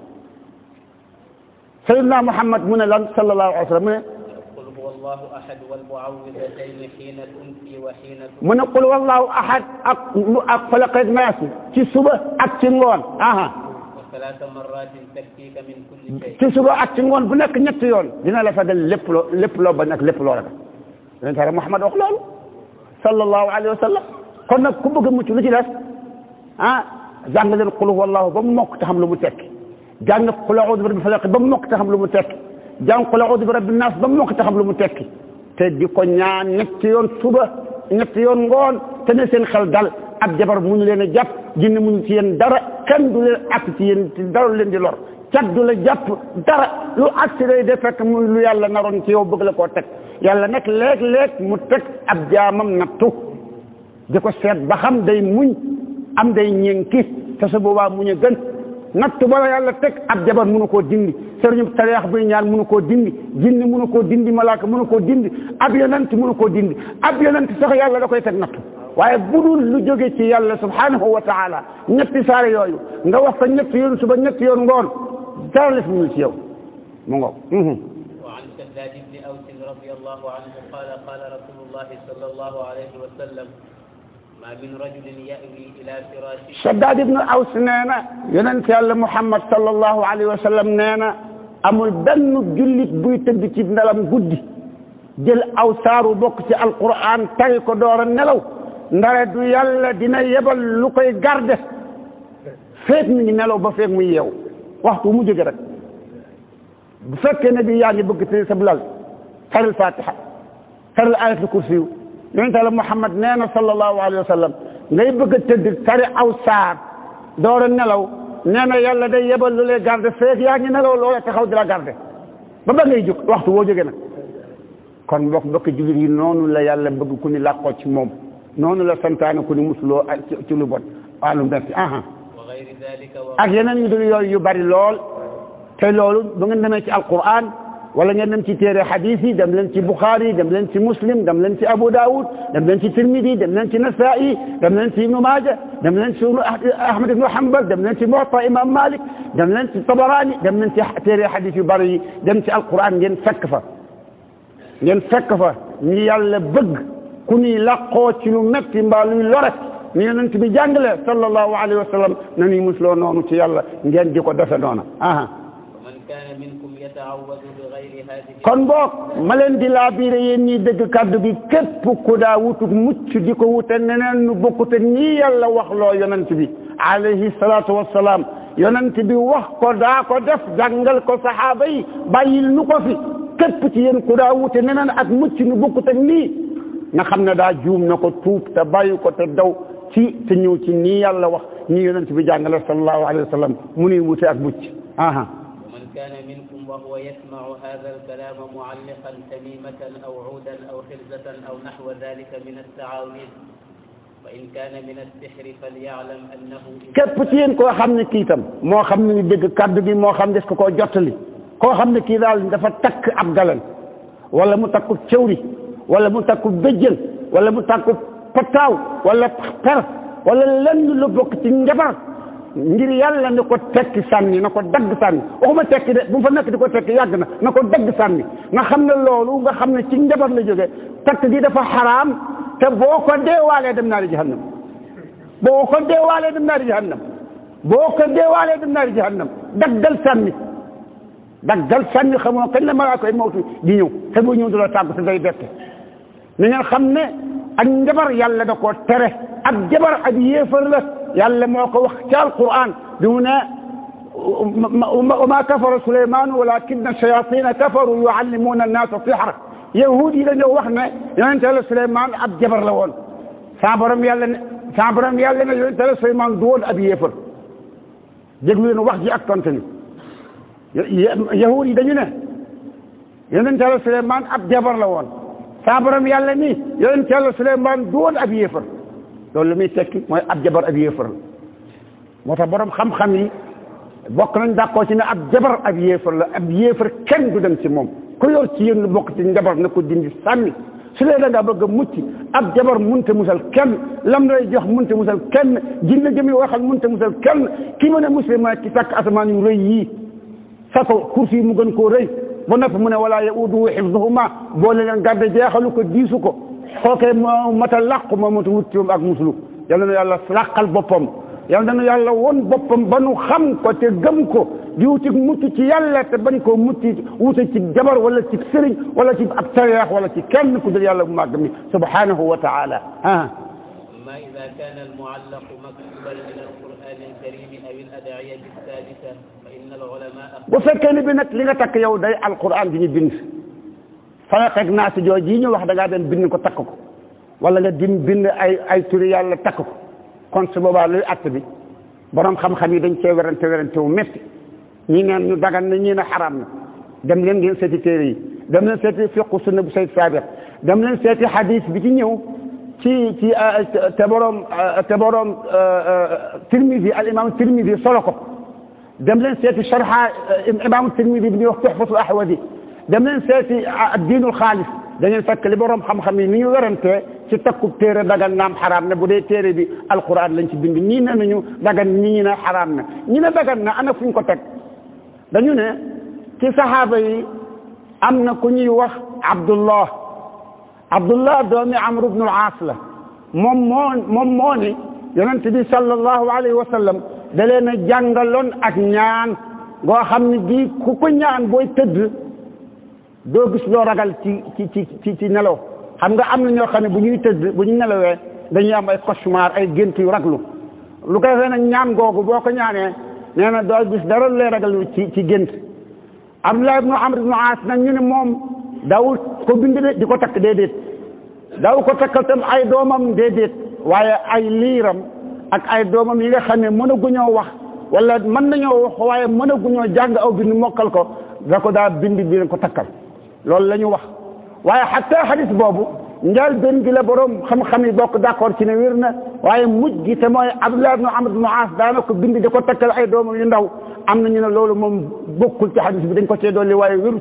Seydina Muhammad mu ne lan sallallahu alayhi wa sallam mu ne قل هو الله أحد والمعوذتين حين تمسي وحين mu ne qul wallahu ahad ak lu ak falaq ak naas ci suba ak ci ngoon aha وثلاث مرات تكفيك من كل شيء ci suba ak ci ngoon bu nekk ñetti yoon dina la fegal lépp loo lépp loo bañ ak lépp loo ragal yonent Yàlla Muhammad wax loolu sallallahu alayhi wa sallam kon nag ku bëgg a mucc lu ci des ah jàng leen qul wallahu ba mu mokk te xam lu mu tekki jàng qul a'udhu bi rabbil falaq ba mu mokk te xam lu mu tekki jàng qul a'udhu bi rabbin nas ba mu mokk te xam lu mu tekki te di ko ñaan ñetti yoon suba ñetti yoon ngoon te ne seen xel dal ab jabar muñu leen a jàpp jinne muñu ci yéen dara kenn du leen ak ci yéen ci dara leen di lor cat du la jàpp dara lu agsi day de fekk mu lu yàlla naroon ci yow bëgg la koo teg yàlla nag léeg-léeg mu teg ab jaamam nattu di ko seet ba xam day muñ am day ñenki te su boobaa muñ a gën nattu bala yàlla teg ab jabar mënu koo dindi sëriñu tariyax buy ñaan mënu koo dindi jinni mënu koo dindi malaaka mënu koo dindi ab yonent mënu koo dindi ab yonent sax yàlla da koy teg nattu waaye bu dul lu jóge ci yàlla subhanahu wa taala ñetti saare yooyu nga wax ko ñetti yoon suba ñetti yoon ngoon dara la fi mu ci yow mu ngoog وعن شداد بن أوس رضي الله عنه قال قال رسول الله صلى الله عليه وسلم ما من رجل يأوي إلى فراشه Shaddaad ibnu Aws nee na yonent yàlla Muhammad sallallahu alayhi wa sallam nee na amul benn jullit buy tëdd ci ndalam guddi jël aw saaru bokk ci alquran tari ko door a nelaw ndare du yàlla dina yebal lu koy garde feek mi ngi nelaw ba feek muy yeew waxtu mu jóge rek bu fekkee ne bi yaa ngi bëgg tëdd sa lal taril fatiha taril ayatul kursi yu yonent yàlla Muhammad nee na sallallahu alayhi wa sallam ngay bëgg a tëdd tari aw saar door a nelaw nee na yàlla day yebal lu lay garde feek yaa ngi nelaw loola taxaw di la garde ba ba ngay jóg waxtu woo jógee nag kon mbokk mbokk jullit yi noonu la yàlla bëgg ku ni làqoo ci moom noonu la santaane ku ni musuloo ak ci ci lu bon wàllu merci aha وغير ذلك و... ak yeneen yu dul yooyu yu bari lool te loolu bu ngeen demee ci alquran wala ngeen dem ci téere hadis yi dem leen ci bukhari dem leen ci muslim dem leen ci abu daawud dem leen ci tirmidi dem leen ci nasai dem leen ci ibnu maaja dem leen ci ahmad ibnu hanbal dem leen ci muwatta imam malik dem leen ci tabarani dem leen ci téere hadis yu bari yi dem ci alquran ngeen fekk fa ngeen fekk fa ñi yàlla bëgg ku ni laqoo ci lu metti mbaa luy lore ni yonent bi jàngale sallallahu alayhi wa sallam na ñuy musloo noonu ci yàlla ngeen di ko defe noona aha ومن كان منكم يتعوذ بغير هذه kon boog ma leen di laa biire yéen ñiy dëgg kàddu gi képp ku daa wutuk mucc di ko wute neneen nu bokkute nii yàlla wax loo yonent bi alayhi salaatu wassalaam yonent bi wax ko daa ko def jàngal ko saxaaba yi bàyyil nu ko fi képp ci yéen ku daa wute neneen ak mucc nu bokkute nii nga xam ne daa juum na ko tuub te bàyyi ko te daw ci te ñëw ci nii yàlla wax nii yonent bi jàngale sallallahu alayhi wa sallam mu nuy wute ak mucc aha ومن كان منكم وهو يسمع هذا الكلام معلقا تميمة أو عودا أو خرزة أو نحو ذلك من التعاويذ وإن كان من السحر فليعلم أنه képp ci yéen koo xam ne kii itam moo xam ne dégg kaddu gi moo xam des ko koo jottali koo xam ne kii daal dafa takk ab galan wala mu takku cëwri wala mu takku béjjën wala mu takku pataaw wala per wala lenn lu bokk ci njabar ngir yàlla na ko tekki sànni na ko dagg sànni waxuma tekki de bu mu fa nekk di ko tekki yàgg na na ko dagg sànni nga xam ne loolu nga xam ne ci njabar la jóge takk gi dafa xaraam te boo ko deewaalee dem naa di jahannam boo ko deewaalee dem naa di jahannam boo ko deewaalee dem naa di jahannam daggal sànni daggal sànni xamoo kañ la malaaka yi mawtu di ñëw te bu ñëw du la tàggu te day bette ni ngeen xam ne ak njabar yàlla da koo tere ak jabar ak yéefar la yàlla moo ko wax ci alquran bi mu ne wa ma kafara suleyman walakinna shayatina kafaru yuallimuna annasa sihra yahud yi dañoo wax ne yonente yàlla suleyman ab jabar la woon sa borom yàlla ne sa borom yàlla ne yonente yàlla suleyman du woon ab yéefar déglu leen wax ji ak tontu ni yahud yi dañu ne yonente yàlla suleyman ab jabar la woon sa borom yàlla ni yonente yàlla suleyman du woon ab yéefar loolu lu muy tekki mooy ab jabar ab yéefar la moo tax borom xam-xam yi bokk nañ d'accord ci ne ab jabar ab yéefar la ab yéefar kenn du dem ci moom ku yor ci yéen lu bokk ci njabar na ko dindi sànni su dee da ngaa bëgg a mucc ab jabar munte musal kenn lam lay jox munte musal kenn jinne jëmi waxal munte musal kenn ki mën a muslim mooy ki takk asamaan yu rëy yii sa ko kursi yi mu gën koo rëy ba noppi mu ne wala yauduhu xifduhuma boole leen garde jeexalu ko diisu ko kookee moo mata làqu moo mata wut ci moom ak muslu yàlla na yàlla làqal boppam yàlla na yàlla won boppam ba nu xam ko te gëm ko di wuti mucc ci yàlla te bañ koo mucc wute ci jabar wala ci sëriñ wala ci ab tareex wala ci kenn ku dul yàlla bu màgg mi subhanahu wa taala ah أما إذا كان المعلق مكتوبا من القرآن الكريم أو الأدعية الثالثة فإن العلماء bu fekkee ni bi nag li nga takk yow day alquran bi ñu bind falaxeeg naa si joo ji ñu wax da ngaa dem bind ko takk ko wala nga dim bind ay ay turi yàlla takk ko kon su boobaa luy att bi borom xam-xam yi dañ cee werante werante wu métti ñi neen ñu dagan na ñii ne xaraam na dem leen ngeen seeti téere yi dem leen seeti fiqu sunna bu sayd sabiq dem leen seeti hadis bi ci ñëw ci ci te borom te borom tirmidi al imam tirmidi solo ko dem leen seeti sharha imam tirmidi bi ñuy wax tuhfatul ahwadi dem leen seeti diinul xaalis da ngeen fekk li borom xam-xam yi ni ñu werantee ci takkub téere dagan naam xaraam na bu dee téere bi alquran lañ ci bind ñii ne nañu dagan ñi ñi ne xaraam na ñi ne dagan na ana fuñ ko teg dañu ne ci saxaaba yi am na ku ñuy wax abdullah abdullah doomi amr ibnu al-aas la moom moo moom moo ni yonent bi sallallahu alayhi wa sallam da leen a jàngaloon ak ñaan goo xam ne bii ku ko ñaan booy tëdd doo gis loo ragal ci ci ci ci ci nelaw xam nga am na ñoo xam ne bu ñuy tëdd bu ñu nelawee dañuy am ay cauchemar ay gént yu raglu lu koy fee nag ñaan googu boo ko ñaanee nee na doo gis dara lay ragal ci ci gént Abdullah ibnu Amr ibnu Aas nag ñu ne moom daawul ko bind de di ko takk déedéet daaw ko takkal tam ay doomam déedéet waaye ay liiram ak ay doomam yi nga xam ne mënaguñoo wax wala mën nañoo wax waaye mënaguñoo jàng aw bind mokkal ko da ko daa bind bi leen ko takkal loolu la ñu wax waaye xatta xadis boobu njaal benn gi la borom xam-xam yi bokk d'accord ci ne wér na waaye mujj gi te mooy Abdullah ibnu Amr ibnu Aas daana ko bind di ko takkal ay doomam yu ndaw am na ñu ne loolu moom bokkul ci xadis bi dañ ko cee dolli waaye wérut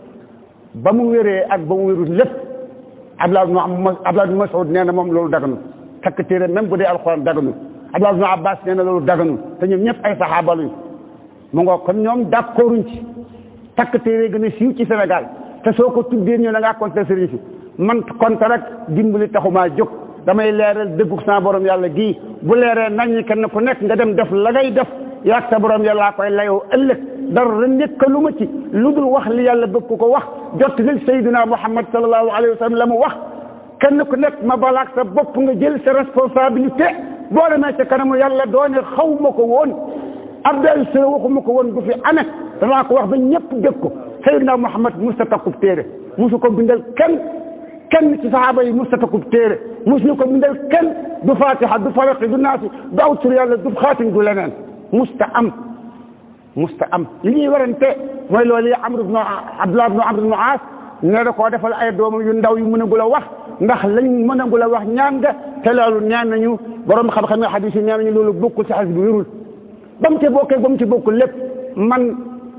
ba mu wéree ak ba mu wérut lépp Abdullah ibnu Abdullah ibnu Mas'ud nee na moom loolu daganul takk téere même bu dee alxuraan daganul Abdullah ibnu Abbas nee na loolu daganul te ñoom ñëpp ay saxaaba lañu mu ngoo kon ñoom d'accorduñ ci takk téere gën a siiw ci Sénégal te soo ko tuddee ñu da ngaa compter sëriñ si man compter rek dimbali taxumaa jóg damay leeral dëggu sa borom yàlla gii bu leeree nañ kenn ku nekk nga dem def la ngay def yaag sa borom yàllaa koy layoo ëllëg dara nekkalu ma ci lu dul wax li yàlla bëgg ko wax jot li sayyidina Muhammad sallallahu alayhi wa sallam la mu wax kenn ku nekk ma balaak sa bopp nga jël sa responsabilité boo demee ca kanamu yàlla doone xaw ma ko woon Abdel Sira waxuma ko woon du fi ane danaa ko wax ba ñëpp dégg ko sayyidina Muhammad musta takkub téere musu ko bindal kenn kenn ci saxaaba yi musta takkub téere musu ko bindal kenn du fatiha du falaqi du naasi du aw tur yàlla du xaatim du leneen musta am musta am li ñuy warante mooy loolu yi Amr ibnu Abdullah ibnu Amr ibnu Aas ne da koo defal ay doomam yu ndaw yu mënagul a wax ndax lañ mënagul a wax ñaan nga te loolu ñaan nañu borom xam-xam yi xadis yi ñaan nañu loolu bokkul ci xadis bi wérul ba mu ci bokkee ba mu ci bokkul lépp man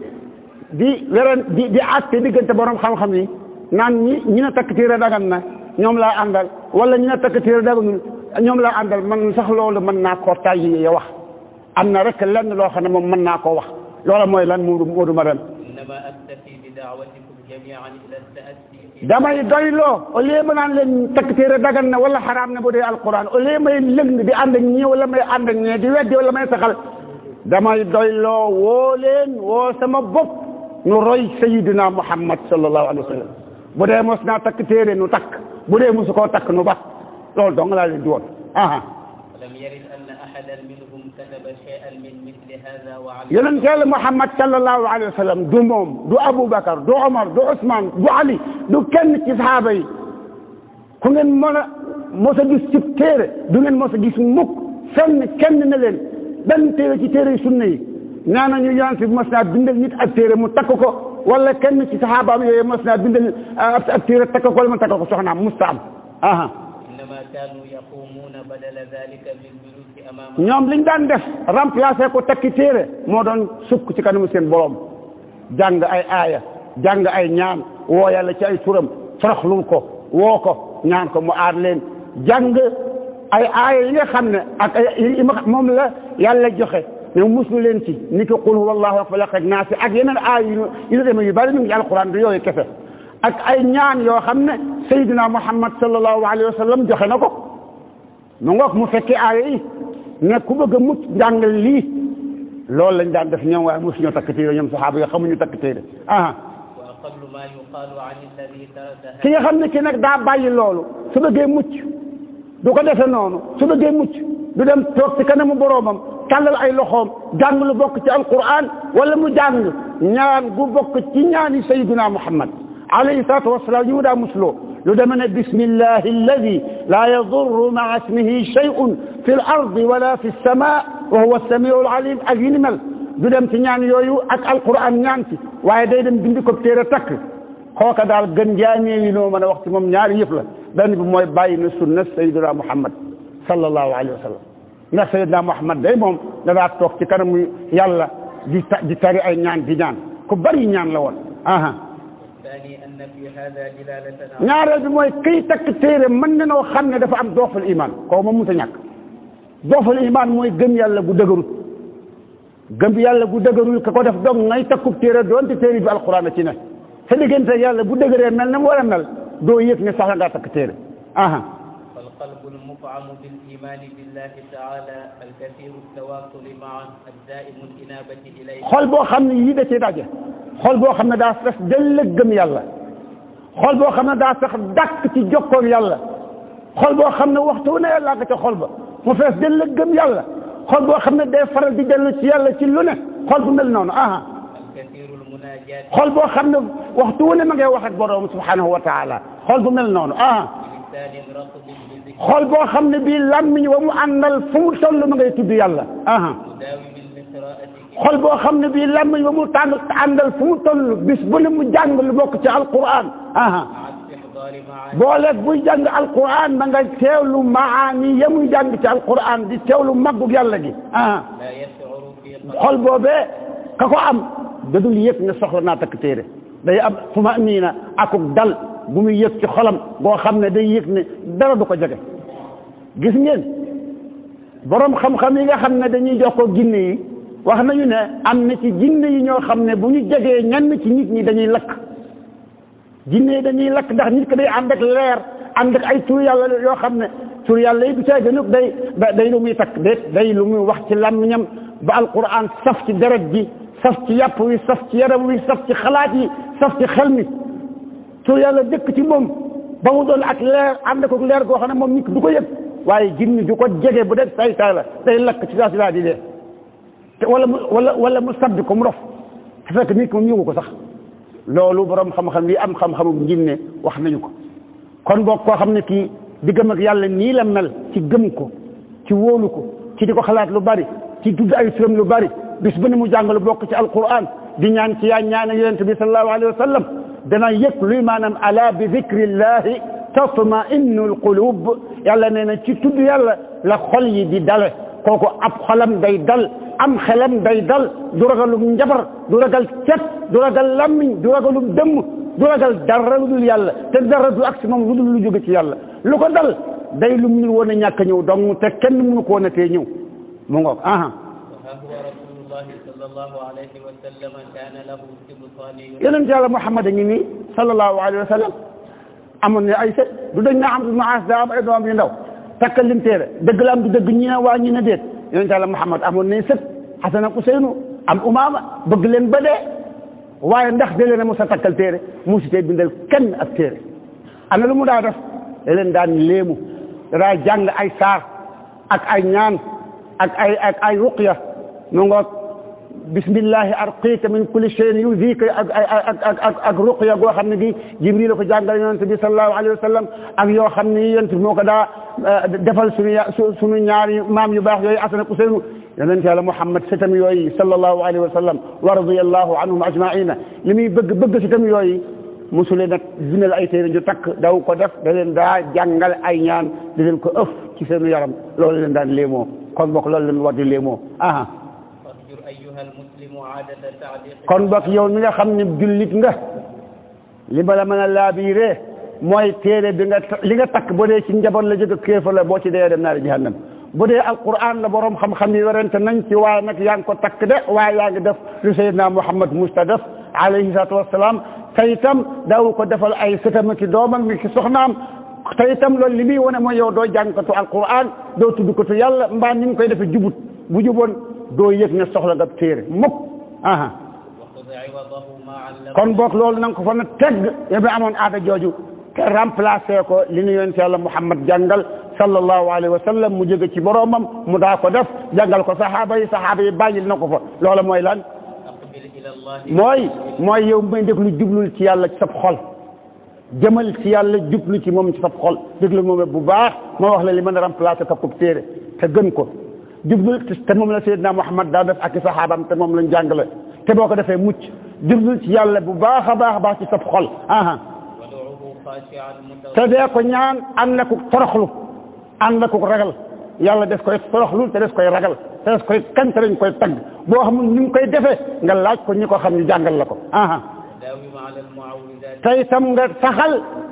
di weren di di àtte diggante borom xam-xam yi naan ñi ñi na takk téere dagan na ñoom laa àndal wala ñi na takk téere daganul ñoom laa àndal man sax loolu mën naa koo tàyyi ya wax am na rek lenn loo xam ne moom mën naa koo wax loola mooy lan Moodu Moodu Maram إنما أكتفي بدعوتكم جميعا إلى التأسي في damay doyloo au lieu ma naan leen takk téere dagan na wala xaraam na bu dee alquran au lieu may lëng di ànd ak ñii wala may ànd ak ñee di weddi wala may saxal damay doyloo woo leen woo sama bopp nu roy sayidina muhammad sallallahu alayhi wa sallam bu dee mos naa takk téere nu takk bu dee mosu koo takk nu bas loolu dong laa leen di woon aha ولم يرد أن أحدا منهم كتب شيئا من مثل هذا وعلى yonent yàlla muhammad sallallahu alayhi wa sallam du moom du aboubacar du omar du ousmane du ali du kenn ci sahaaba yi ku ngeen mën a mos a gis ci téere du ngeen mos a gis mukk fenn kenn ne leen benn téere ci téere yi sunna yi nee nañu yonent bi mos naa bindal nit ab téere mu takk ko wala kenn ci saxaabaam yooyu mos naa bindal ab ab téere takk ko wala mu takk ko soxnaam musta am aha إنما كانوا يقومون بدل ذلك بالجلوس أمام ñoom liñ daan def remplacer ko takki téere moo doon sukk ci kanamu seen borom jàng ay aaya jàng ay ñaan woo yàlla ci ay turam faraxlul ko woo ko ñaan ko mu aar leen jàng ay aaya yi nga xam ne ak ay yi ma moom la yàlla joxe ne muslu leen ci ni ko qul huwallahu ak falaq ak naas ak yeneen aaya yu yu demee yu bari ñu ngi alquran du yooyu kese ak ay ñaan yoo xam ne sayyidina muhammad sallallahu alayhi wa sallam joxe na ko mu ngoog mu fekkee aaya yi ne ku bëgg a mucc njàngal lii loolu lañ daan def ñoom waaye mosuñoo takk téere ñoom saxaaba yi xamuñu takk téere ah wa aqallu ma yuqaalu an alladi taraka ki nga xam ne ki nag daa bàyyi loolu su bëggee mucc du ko defe noonu su bëggee mucc du dem toog ci kanamu boroomam tàllal ay loxoom jàng lu bokk ci alquran wala mu jàng ñaan gu bokk ci ñaani sayyidina muhammad alayhi salatu wasalaam yi mu daa musloo lu deme ne bismillahi alladi la yadurru maa ismihi shay'un fi l ardi wala fi lsama wa huwa samiu alalim ak yi ni mel du dem ci ñaan yooyu ak alquran ñaan ci waaye day dem bindi ko téere takk kooka daal gën jaamee yi noo mën a wax ci moom ñaari yëf la benn bi mooy bàyyi na sunna sayyidina muhammad sallallahu alayhi wa sallam ndax sayyidina muhammad day moom danaa toog ci kanamu yàlla di ta di tari ay ñaan di ñaan ku bari ñaan la woon aha الثاني أن في هذا دلالة ñaareel bi mooy kay takk téere mën na noo xam ne dafa am doofal iman koo moom mënta ñàkk doofal iman mooy gëm yàlla gu dëgërut gëm yàlla gu dëgërul ka ko def dong ngay takkub téere doonte téere bi alquran a ci ne sa diggante yàlla bu dëgëree mel na mu war a mel doo yëg ne sax ngaa takk téere aha فالقلب المفعم بالإيمان بالله تعالى الكثير التواصل معه الدائم الإنابة إليه xol boo xam ne yii da ci daje xol boo xam ne daa sax dell gëm yàlla xol boo xam ne daa sax dàkk ci jokkoog yàlla xol boo xam ne waxtu wu ne yàlla nga ca xol ba mu fees dell gëm yàlla xol boo xam ne day faral di dellu ci yàlla ci lu ne xol bu mel noonu aha الكثير المناجاة xol boo xam ne waxtu wu ne ma ngay wax ak borom subhanahu wa taala xol bu mel noonu aha بلسان رطب بذكر xol boo xam ne bii làmmiñ wa mu àndal fu mu toll ma ngay tudd yàlla aha مداوم لقراءة xol boo xam ne bii làmmiñ wa mu tàng àndal fu mu toll bis bu ne mu jàng lu bokk ci alquran aha مع استحضار معاني booleeg buy jàng alquran da nga teewlu maani ya muy jàng ci alquran di teewlu maggug yàlla gi aha لا يشعر في قلبه xol boobee ka ko am da dul yëg ne soxla naa takk téere day am tumaaniina akuk dal bu muy yëg ci xolam boo xam ne day yëg ne dara du ko jege gis ngeen borom xam-xam yi nga xam ne dañuy jox ko jinne yi wax nañu ne am na ci jinne yi ñoo xam ne bu ñu jegee ñenn ci nit ñi dañuy lakk jinne yi dañuy lakk ndax nit ko day ànd ak leer ànd ak ay tur yàlla yoo xam ne tur yàlla yi du caa gënug day day lu muy takk déet day lu muy wax ci làmmiñam ba alquran saf ci deret ji saf ci yàpp wi saf ci yaram wi saf ci xalaat yi saf ci xel mi tur yàlla dëkk ci moom ba mu doon ak leer ànd ko leer goo xam ne moom nit du ko yëg waaye jinni du ko jege bu dee say say la day lakk ci saa si laa di dee te wala mu wala wala mu sabbi ko mu rof te fekk nit ki moom yëgu ko sax loolu borom xam-xam yi am xam-xamu njinne wax nañu ko kon boog koo xam ne kii diggam ak yàlla nii la mel ci gëm ko ci wóolu ko ci di ko xalaat lu bari ci tudd ay turam lu bari bis bu ne mu jàng lu bokk ci alquran di ñaan ci yaa ñaan ak yonent bi sallallahu alayhi wa sallam dana yëg luy maanaam ala bi dikrillahi tatma innul qulub yàlla nee na ci tudd yàlla la xol yi di dale kooku ab xolam day dal am xelam day dal du ragalum njabar du ragal cet du ragal lammiñ du ragalum dëmm du ragal dara lu dul yàlla te dara du ak si moom lu dul lu jóge ci yàlla lu ko dal day lu munul woon a ñàkk a ñëw dong te kenn mënu ko woon a tee ñëw mu ngoog aha وها هو رسول الله صلى الله عليه وسلم كان له سبطان yonent yàlla Muhammad a ngi nii sallallahu alayhi wa sallam amoon ne ay sët du dañ na am du maas daa am ay doom yu ndaw takkal lim téere dëgg la am du dëgg ñi ne waa ñi ne déet yonent yàlla Muhammad amoon ne sët Xasan ak Useynu am Umaama bëgg leen ba dee waaye ndax da leen a mos a takkal téere musu tee bindal kenn ak téere ana lu mu daa def da leen daan léemu da daa jàng ay saar ak ay ñaan ak ay ak ay ruqya nu ngoog bismillahi arqika min kulli shay'in yudika ak ak ak ak ak ruqya goo xam ne gi jibril la ko jàngal yonent bi sallallahu alayhi wa sallam ak yoo xam ne yonent bi moo ko daa defal suñu ya suñu ñaari maam yu baax yooyu Asan ak Useynu yonent yàlla Muhammad sitam yooyu sallallahu alayhi wa sallam wa radiyallahu anhum ajmaina li muy bëgg bëgg sitam yooyu mosulee nag bindal ay téere ñu takk daw ko def da leen daa jàngal ay ñaan di leen ko ëf ci seenu yaram loolu leen daan léemoo kon bokk loolu leen war di léemoo aha فاهجر أيها المسلم عادة تعليق kon bokk yow mi nga xam ne jullit nga li ma la mën a laabiiree mooy téere bi nga li nga takk bu dee ci njaboot la jóge kéefa la boo ci dee dem naari jahannam bu dee alquran la borom xam-xam yi werante nañ ci waaye nag yaa ngi ko takk de waaye yaa ngi def lu Seydina Muhammad musta def alayhi salaatu wassalaam te itam daawu ko defal ay sëtam ki doomam mi ki soxnaam te itam loolu li muy wane mooy yow doo jàngkatu alquran doo tuddkatu yàlla mbaa ni nga koy defee jubut bu juboon doo yëg ne soxla nga téere mukk aha وخذ عوضه ما علق kon boog loolu na nga ko fa na tegg yow mi amoon aada jooju te remplacé ko li nu yonent yàlla Muhammad jàngal sallallahu alayhi wa sallam mu jóge ci boromam mu daa ko def jàngal ko saxaaba yi saxaaba yi bàyyil na ko fa loola mooy lan أقبل إلى الله mooy mooy yow may déglu jublul ci yàlla ci sab xol jëmal ci yàlla jublu ci moom ci sab xol déglu moom bu baax ma wax la li mën a remplacé ka ko téere te gën ko jublul te moom la Seydina Muhammad daa def ak i saxaabam te moom lañ jàngale te boo ko defee mucc jublul ci yàlla bu baax a baax a baax ci sab xol aha ودعوه خاشعا te متضرعا dee ko ñaan ànd na ko toroxlu ànd na ko ragal yàlla des koy toroxlu te des koy ragal te des koy kañ te dañ koy tagg boo xamul ni mu koy defee nga laaj ko ñi ko xam ñu jàngal la ko aha داوم على المعوذات te itam nga saxal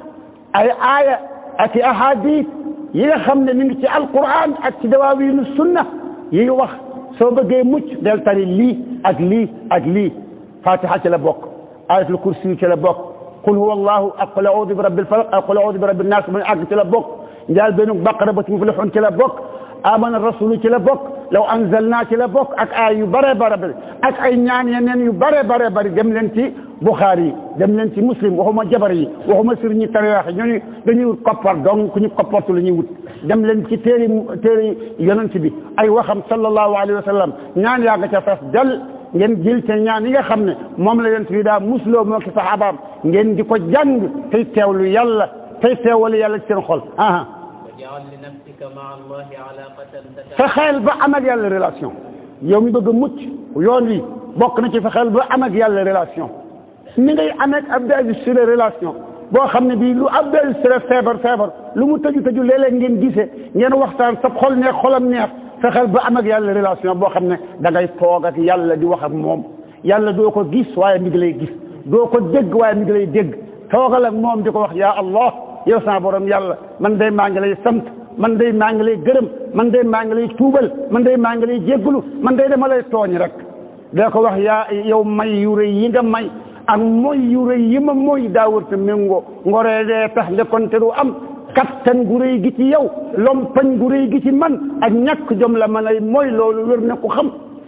ay aaya ak i ahadis yi nga xam ne mi ngi ci alquran ak ci dawaawiinu sunna yi wax soo bëggee mucc del tari lii ak lii ak lii fatiha ci la bokk ayatul kursi ci la bokk qul huwa allahu ak qul audu bi rabbil falaq ak qul audu bi rabbin nas mu àgg ci la bokk njaal benn baqara ba ci muflixun ci la bokk amana rasulu ci la bokk law anzalna ci la bokk ak ay yu bare bare bare ak ay ñaan yeneen yu bare bare bari dem leen ci Bukhari yi dem leen ci muslim waxuma jabar yi waxuma sir ñi tariwax yi ñooñu dañuy wut koppar donc ku ñu koppartu la ñuy wut dem leen ci téeri téeri yonent bi ay waxam sallallahu alayhi wa sallam ñaan yaa nga ca fes del ngeen jël ca ñaan yi nga xam ne moom la yonent bi daa musloo moo ki saxaabaam ngeen di ko jàng tey teewlu yàlla tey teewalu yàlla ci seen xol aha واجعل لنفسك مع الله علاقة fexeel ba am ak yàlla relation yow mi bëgg a mucc yoon wi bokk na ci fexeel ba am ak yàlla relation ni ngay amee ak Abdou Aziz Sile relation boo xam ne bii lu Abdou Aziz Sile feebar feebar lu mu tëju tëju léeg-léeg ngeen gisee ngeen waxtaan sa xol neex xolam neex fexeel ba am ak yàlla relation boo xam ne da ngay toog ak yàlla di wax ak moom yàlla doo ko gis waaye mi ngi lay gis doo ko dégg waaye mi ngi lay dégg toogal ak moom di ko wax yaa Allah yow sama borom yàlla man day maa ngi lay sant man day maa ngi lay gërëm man day maa ngi lay tuubal man day maa ngi lay jégglu man day dama lay tooñ rek dee ko wax yaa yow may yu rëy yi nga may ak mooy yu rëy yi ma mooy daawurte méngoo ngoree dee tax ndekonte du am kattan gu rëy gi ci yow lompañ gu rëy gi ci man ak ñàkk jom la ma lay mooy loolu wér na ko xam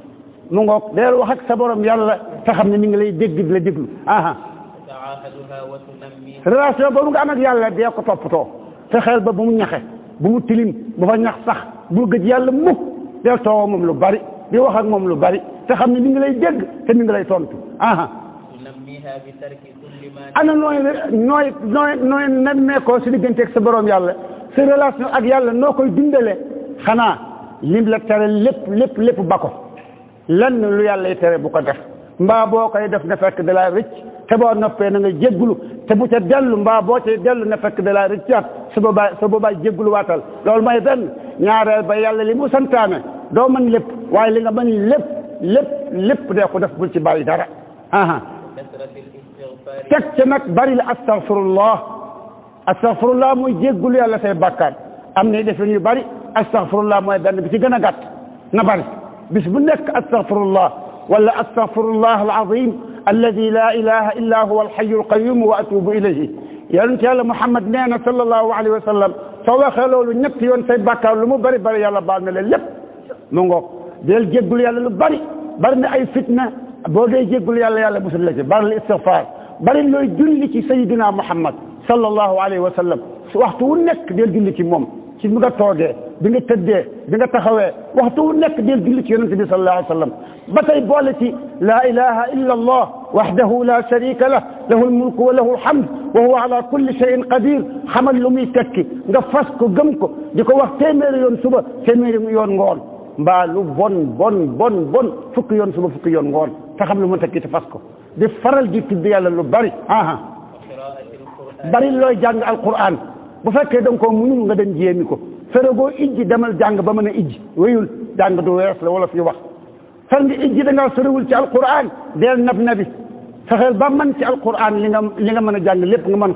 mu ngoog deel wax ak sa borom yàlla te xam ne mi ngi lay dégg di la déglu aha تعاهدها وتنميها relation boobu nga am ak yàlla dee ko toppatoo fexeel ba bu mu ñaxe bu mu tilim bu fa ñax sax bu gëj yàlla mukk del toowa moom lu bari di wax ak moom lu bari te xam ne mi ngi lay dégg te mi ngi lay tontu aha تنميها بترك كل ما ana nooy nooy nooy nooy nemmeekoo si diggante ak sa borom yàlla sa relation ak yàlla noo koy dundale xanaa lim la tere lépp lépp lépp ba ko lenn lu yàlla yi tere bu ko def mbaa boo koy def na fekk da laa rëcc te boo noppee na nga jéggulu te bu ca dellu mbaa boo cay dellu na fekk da laa rëccaat su boobaa su boobaa jéggulu waatal loolu mooy benn ñaareel ba yàlla li mu santaane doo mën lépp waaye li nga mën lépp lépp lépp dee ko def bul ci bàyyi dara aha كثرة الاستغفار teg ca nag bari la astaghfirullah astaghfirullah muy jéggulu yàlla say bàkkaar am na defin yu bari astaghfirullah mooy benn bi ci gën a gàtt na bari bis bu nekk astaghfirullah wala astaghfirullah alazim alladi la ilaha illa huwa alhayu alqayum wa atubu ilayhi yonent yàlla muhammad nee na sallallahu alayhi wa sallam soo waxee loolu ñetti yoon say bàkkaar lu mu bari bari yàlla baal na leen lépp mu ngoog del jéggulu yàlla lu bari bari na ay fitna boo dee jéggulu yàlla yàlla musul la ci bari la istighfar bari looy julli ci sayidina muhammad sallallahu alayhi wa sallam su waxtu wu nekk del julli ci moom ci bi nga toogee bi nga tëddee bi nga taxawee waxtu wu nekk del julli ci yonente bi sallallahu alayhi wa sallam ba tey boole ci la ilaha illa allah wahdahu la sharika lah lahu almulku wa lahu alhamd wa huwa ala kulli shay'in qadir xamal lu muy tekki nga fas ko gëm ko di ko wax téeméeri yoon suba téeméeri yoon ngoon mbaa lu bon bon bon bon fukki yoon suba fukki yoon ngoon te xam lu mu tekki te fas ko di faral di tudd yàlla lu bari aha وقراءة القرآن bari looy jàng alquran bu fekkee da nga koo munul nga dem jéemi ko feregoo ijji demal jàng ba mën a ijji wéyul jàng du wees la wala fi wax fan nga ijji da ngaa soriwul ci alquran deel nab nabi fexeel ba man ci alquran li nga li nga mën a jàng lépp nga mën ko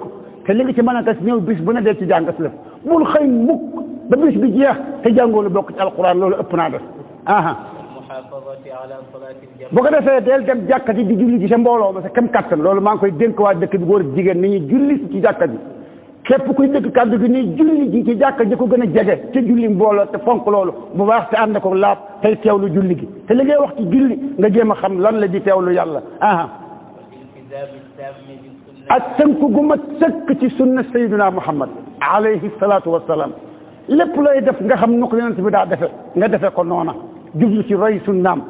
te li nga ci mën a tas ñëw bis bu ne dee ci jàng aslëf bul xëy mukk ba bis bi jeex te jàngoo lu bokk ci alquran loolu ëpp naa def aha والمحافظة على صلاة الجماعة bu ko defee del dem jàkka ji di julli ci sa mbooloo ma sa kem kattan loolu maa ngi koy dénk waa dëkk bi góor ak jigéen ni ñuy julli ci jàkka ji képp kuy dëkk kàddu gi ni julli ji ci jàkka ji ko gën a jege ci julli mbooloo te fonk loolu bu baax te ànd ko laab tey teewlu julli gi te li ngay wax ci julli nga jéem a xam lan la di teewlu yàlla aha والالتزام التام بالسنة ak tënk gu ma sëkk ci sunna sayyidina muhammad alayhi salaatu wassalaam lépp looy def nga xam nu ko yonent bi daa defe nga defe ko noona jublu ci roy sunnaam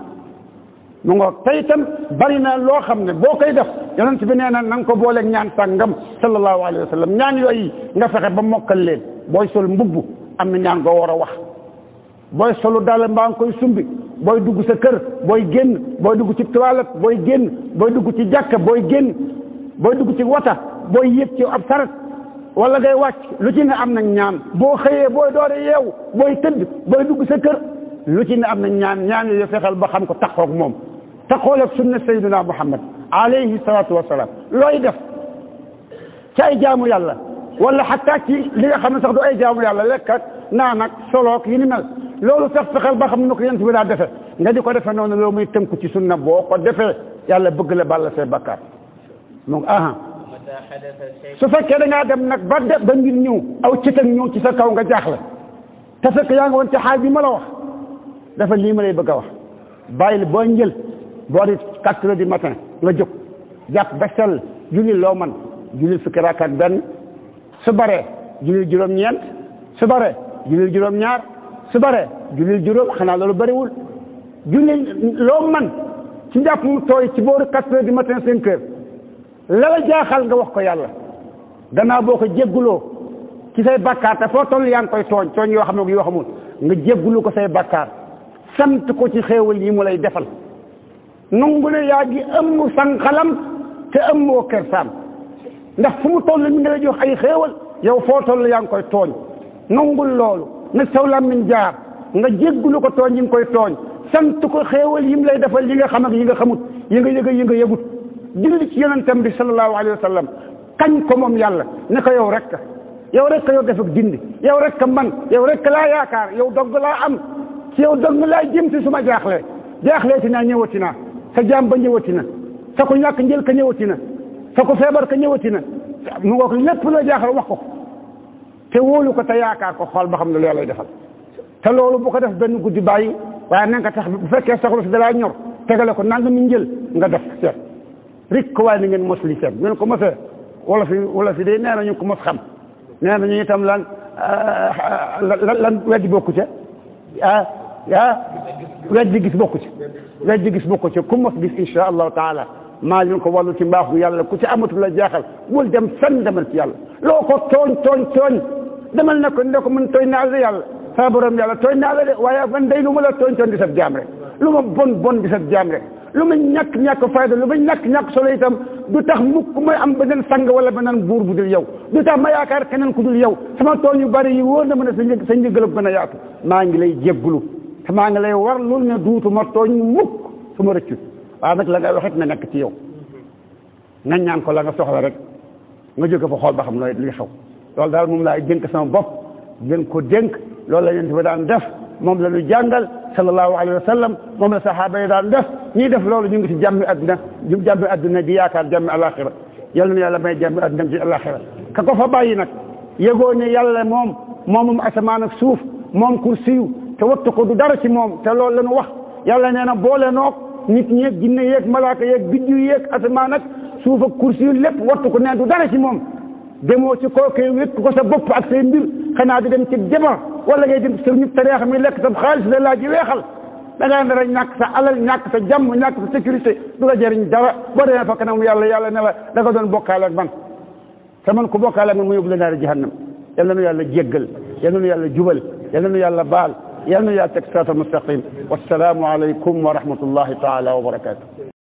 mu nga tey itam bari na loo xam ne boo koy def yonent bi nee na na nga ko booleeg ñaan sàngam sallallahu alayhi wa sallam ñaan yooyu nga fexe ba mokkal leen booy sol mbubb am na ñaan goo war a wax booy solu dal mbaa nga koy sumbi booy dugg sa kër booy génn booy dugg ci toilette booy génn booy dugg ci jàkka booy génn booy dugg ci wata booy yéeg ci ab saret wala ngay wàcc lu ci ne am na ñaan boo xëyee booy doore yeewu booy tëdd booy dugg sa kër lu ci ne am na ñaan ñaan yooyu fexeel ba xam ko taxoog moom taxool ak sunna sayyidina muhammad alayhi salaatu wasalaam looy def ci ay jaamu yàlla wala xataa ci li nga xam ne sax du ay jaamu yàlla lekk ak naan ak soloog yi ni mel loolu sax fexeel ba xam ne ko yent bi daa defe nga di ko defe noonu loolu muy tënku ci sunna boo ko defee yàlla bëgg la bàlla say bakkaar donc aha ومتى حدث شيء su fekkee da ngaa dem nag ba de ba ngir ñëw aw cëtag ñëw ci sa kaw nga jaaxle te fekk yaa nga woon ci xaal bi ma la wax dafa lii ma lay bëgg a wax bàyyil boo njël boo di quatre heures du matin nga jóg jàpp ba sell julli loo man julli fukki rakkat benn su baree julli juróom-ñeent su baree julli juróom-ñaar su baree julli juróom xanaa loolu bariwul julli loo man ci njàpp mu tooy ci booru quatre heures du matin cinq heures la la jaaxal nga wax ko yàlla gannaaw boo ko jégguloo ci say bakkaar te foo toll yaa ngi koy tooñ tooñ yoo xam ne yoo xamul nga jéggulu ko say bakkaar sant ko ci xéewal yi mu lay defal nangu ne yaa ngi ëmm sanqalam te ëmmoo kersaam ndax fu mu toll mi ngi lay jox ay xéewal yow foo toll yaa ngi koy tooñ nangul loolu na saw làmmiñ jaar nga jéggulu ko tooñ yi nga koy tooñ sant ko xéewal yi mu lay defal yi nga xam ak yi nga xamut yi nga yëg yi nga yëgut julli ci yonentam bi sallallahu alayhi wa sallam kañ ko moom yàlla ne ko yow rek yow rek yow def ak dindi yow rek man yow rek laa yaakaar yow dogg laa am ci yow dogg laa jëm si suma jaaxlee jaaxlee ti naa ñëwati naa sa jaam ba ñëwati na sa ko ñàkk njël ka ñëwati na sa ko feebar ka ñëwati na mu nga ko lépp la jaaxal wax ko ko te wóolu ko te yaakaar ko xool ba xam ne lu yàlla defal te loolu bu ko def benn guddi bàyyi waaye na nga tax bu fekkee soxla si dalaa ñor tegale ko nanga mi njël nga def seet rik ko waaye na ngeen mos li seet ngeen ko mosee wala fi wala fi day nee na ñu ko mos xam nee nañu itam lan lan lan weddi bokku ca ah ah weddi gis bokku ci weddi gis bokku ci ku mos gis insha allahu taala maa leen ko wàllu ci mbaaxu yàlla ku ci amatul la jaaxal bul dem fenn demal ci yàlla loo ko tooñ tooñ tooñ demal na ko ne ko mën tooñ naa la yàlla saa borom yàlla tooñ naa la de waaye man day lu ma la tooñ tooñ di sab jaam rek lu ma bon bon di sab jaam rek lu ma ñàkk ñàkk fayda lu ma ñàkk ñàkk solo itam du tax mukk may am beneen sang wala beneen buur bu dul yow du tax ma yaakaar keneen ku dul yow sama tooñ yu bari yi wóor na ma ne sa njëg sa njëgalab gën a yaatu maa ngi lay jéggulu te maa ngi lay war loolu ne duutu ma tooñ mukk su ma rëccu waaw nag la ngay waxit na nekk ci yow nga ñaan ko la nga soxla rek nga jóge fa xool ba xam nooy li xew loolu daal moom laay dénk sama bopp gën ko dénk loolu la yonent bi daan def moom la ñu jàngal sallallahu alayhi wa sallam moom la saxaaba yi daan def ñiy def loolu ñu ngi ci jàmmi adduna ñu jàmmi adduna di yaakaar jàmmi alaxira yal na yàlla may jàmmi adduna ci alaxira ka ko fa bàyyi nag yëgoo ne yàlla moom moomum asamaan ak suuf moom kursiyu te wattu ko du dara ci moom te loolu la ñu wax yàlla nee na boole noog nit ñeeg jinne yeeg malaaka yeeg biddiw yeeg asamaan ak suuf ak kursiyu lépp wattu ko nee du dara ci moom demoo ci kookee wékk ko sa bopp ak say mbir xanaa di dem ci jabar wala ngay dem sa ñu tareex mi lekk sa xaalis la laa ji weexal da ngaa nar a ñàkk sa alal ñàkk sa jàmm ñàkk sa sécurité du la jëriñ dara boo demee fa kanam yàlla yàlla ne la da nga doon bokkaale ak man te man ku bokkaale ak man mu yóbbu la naari jahannam yal na nu yàlla jéggal yal na nu yàlla jubal yal na nu yàlla baal yal na nu yàlla teg siraatal mustaqim wassalaamu aleykum wa rahmatullahi taala wa barakatuh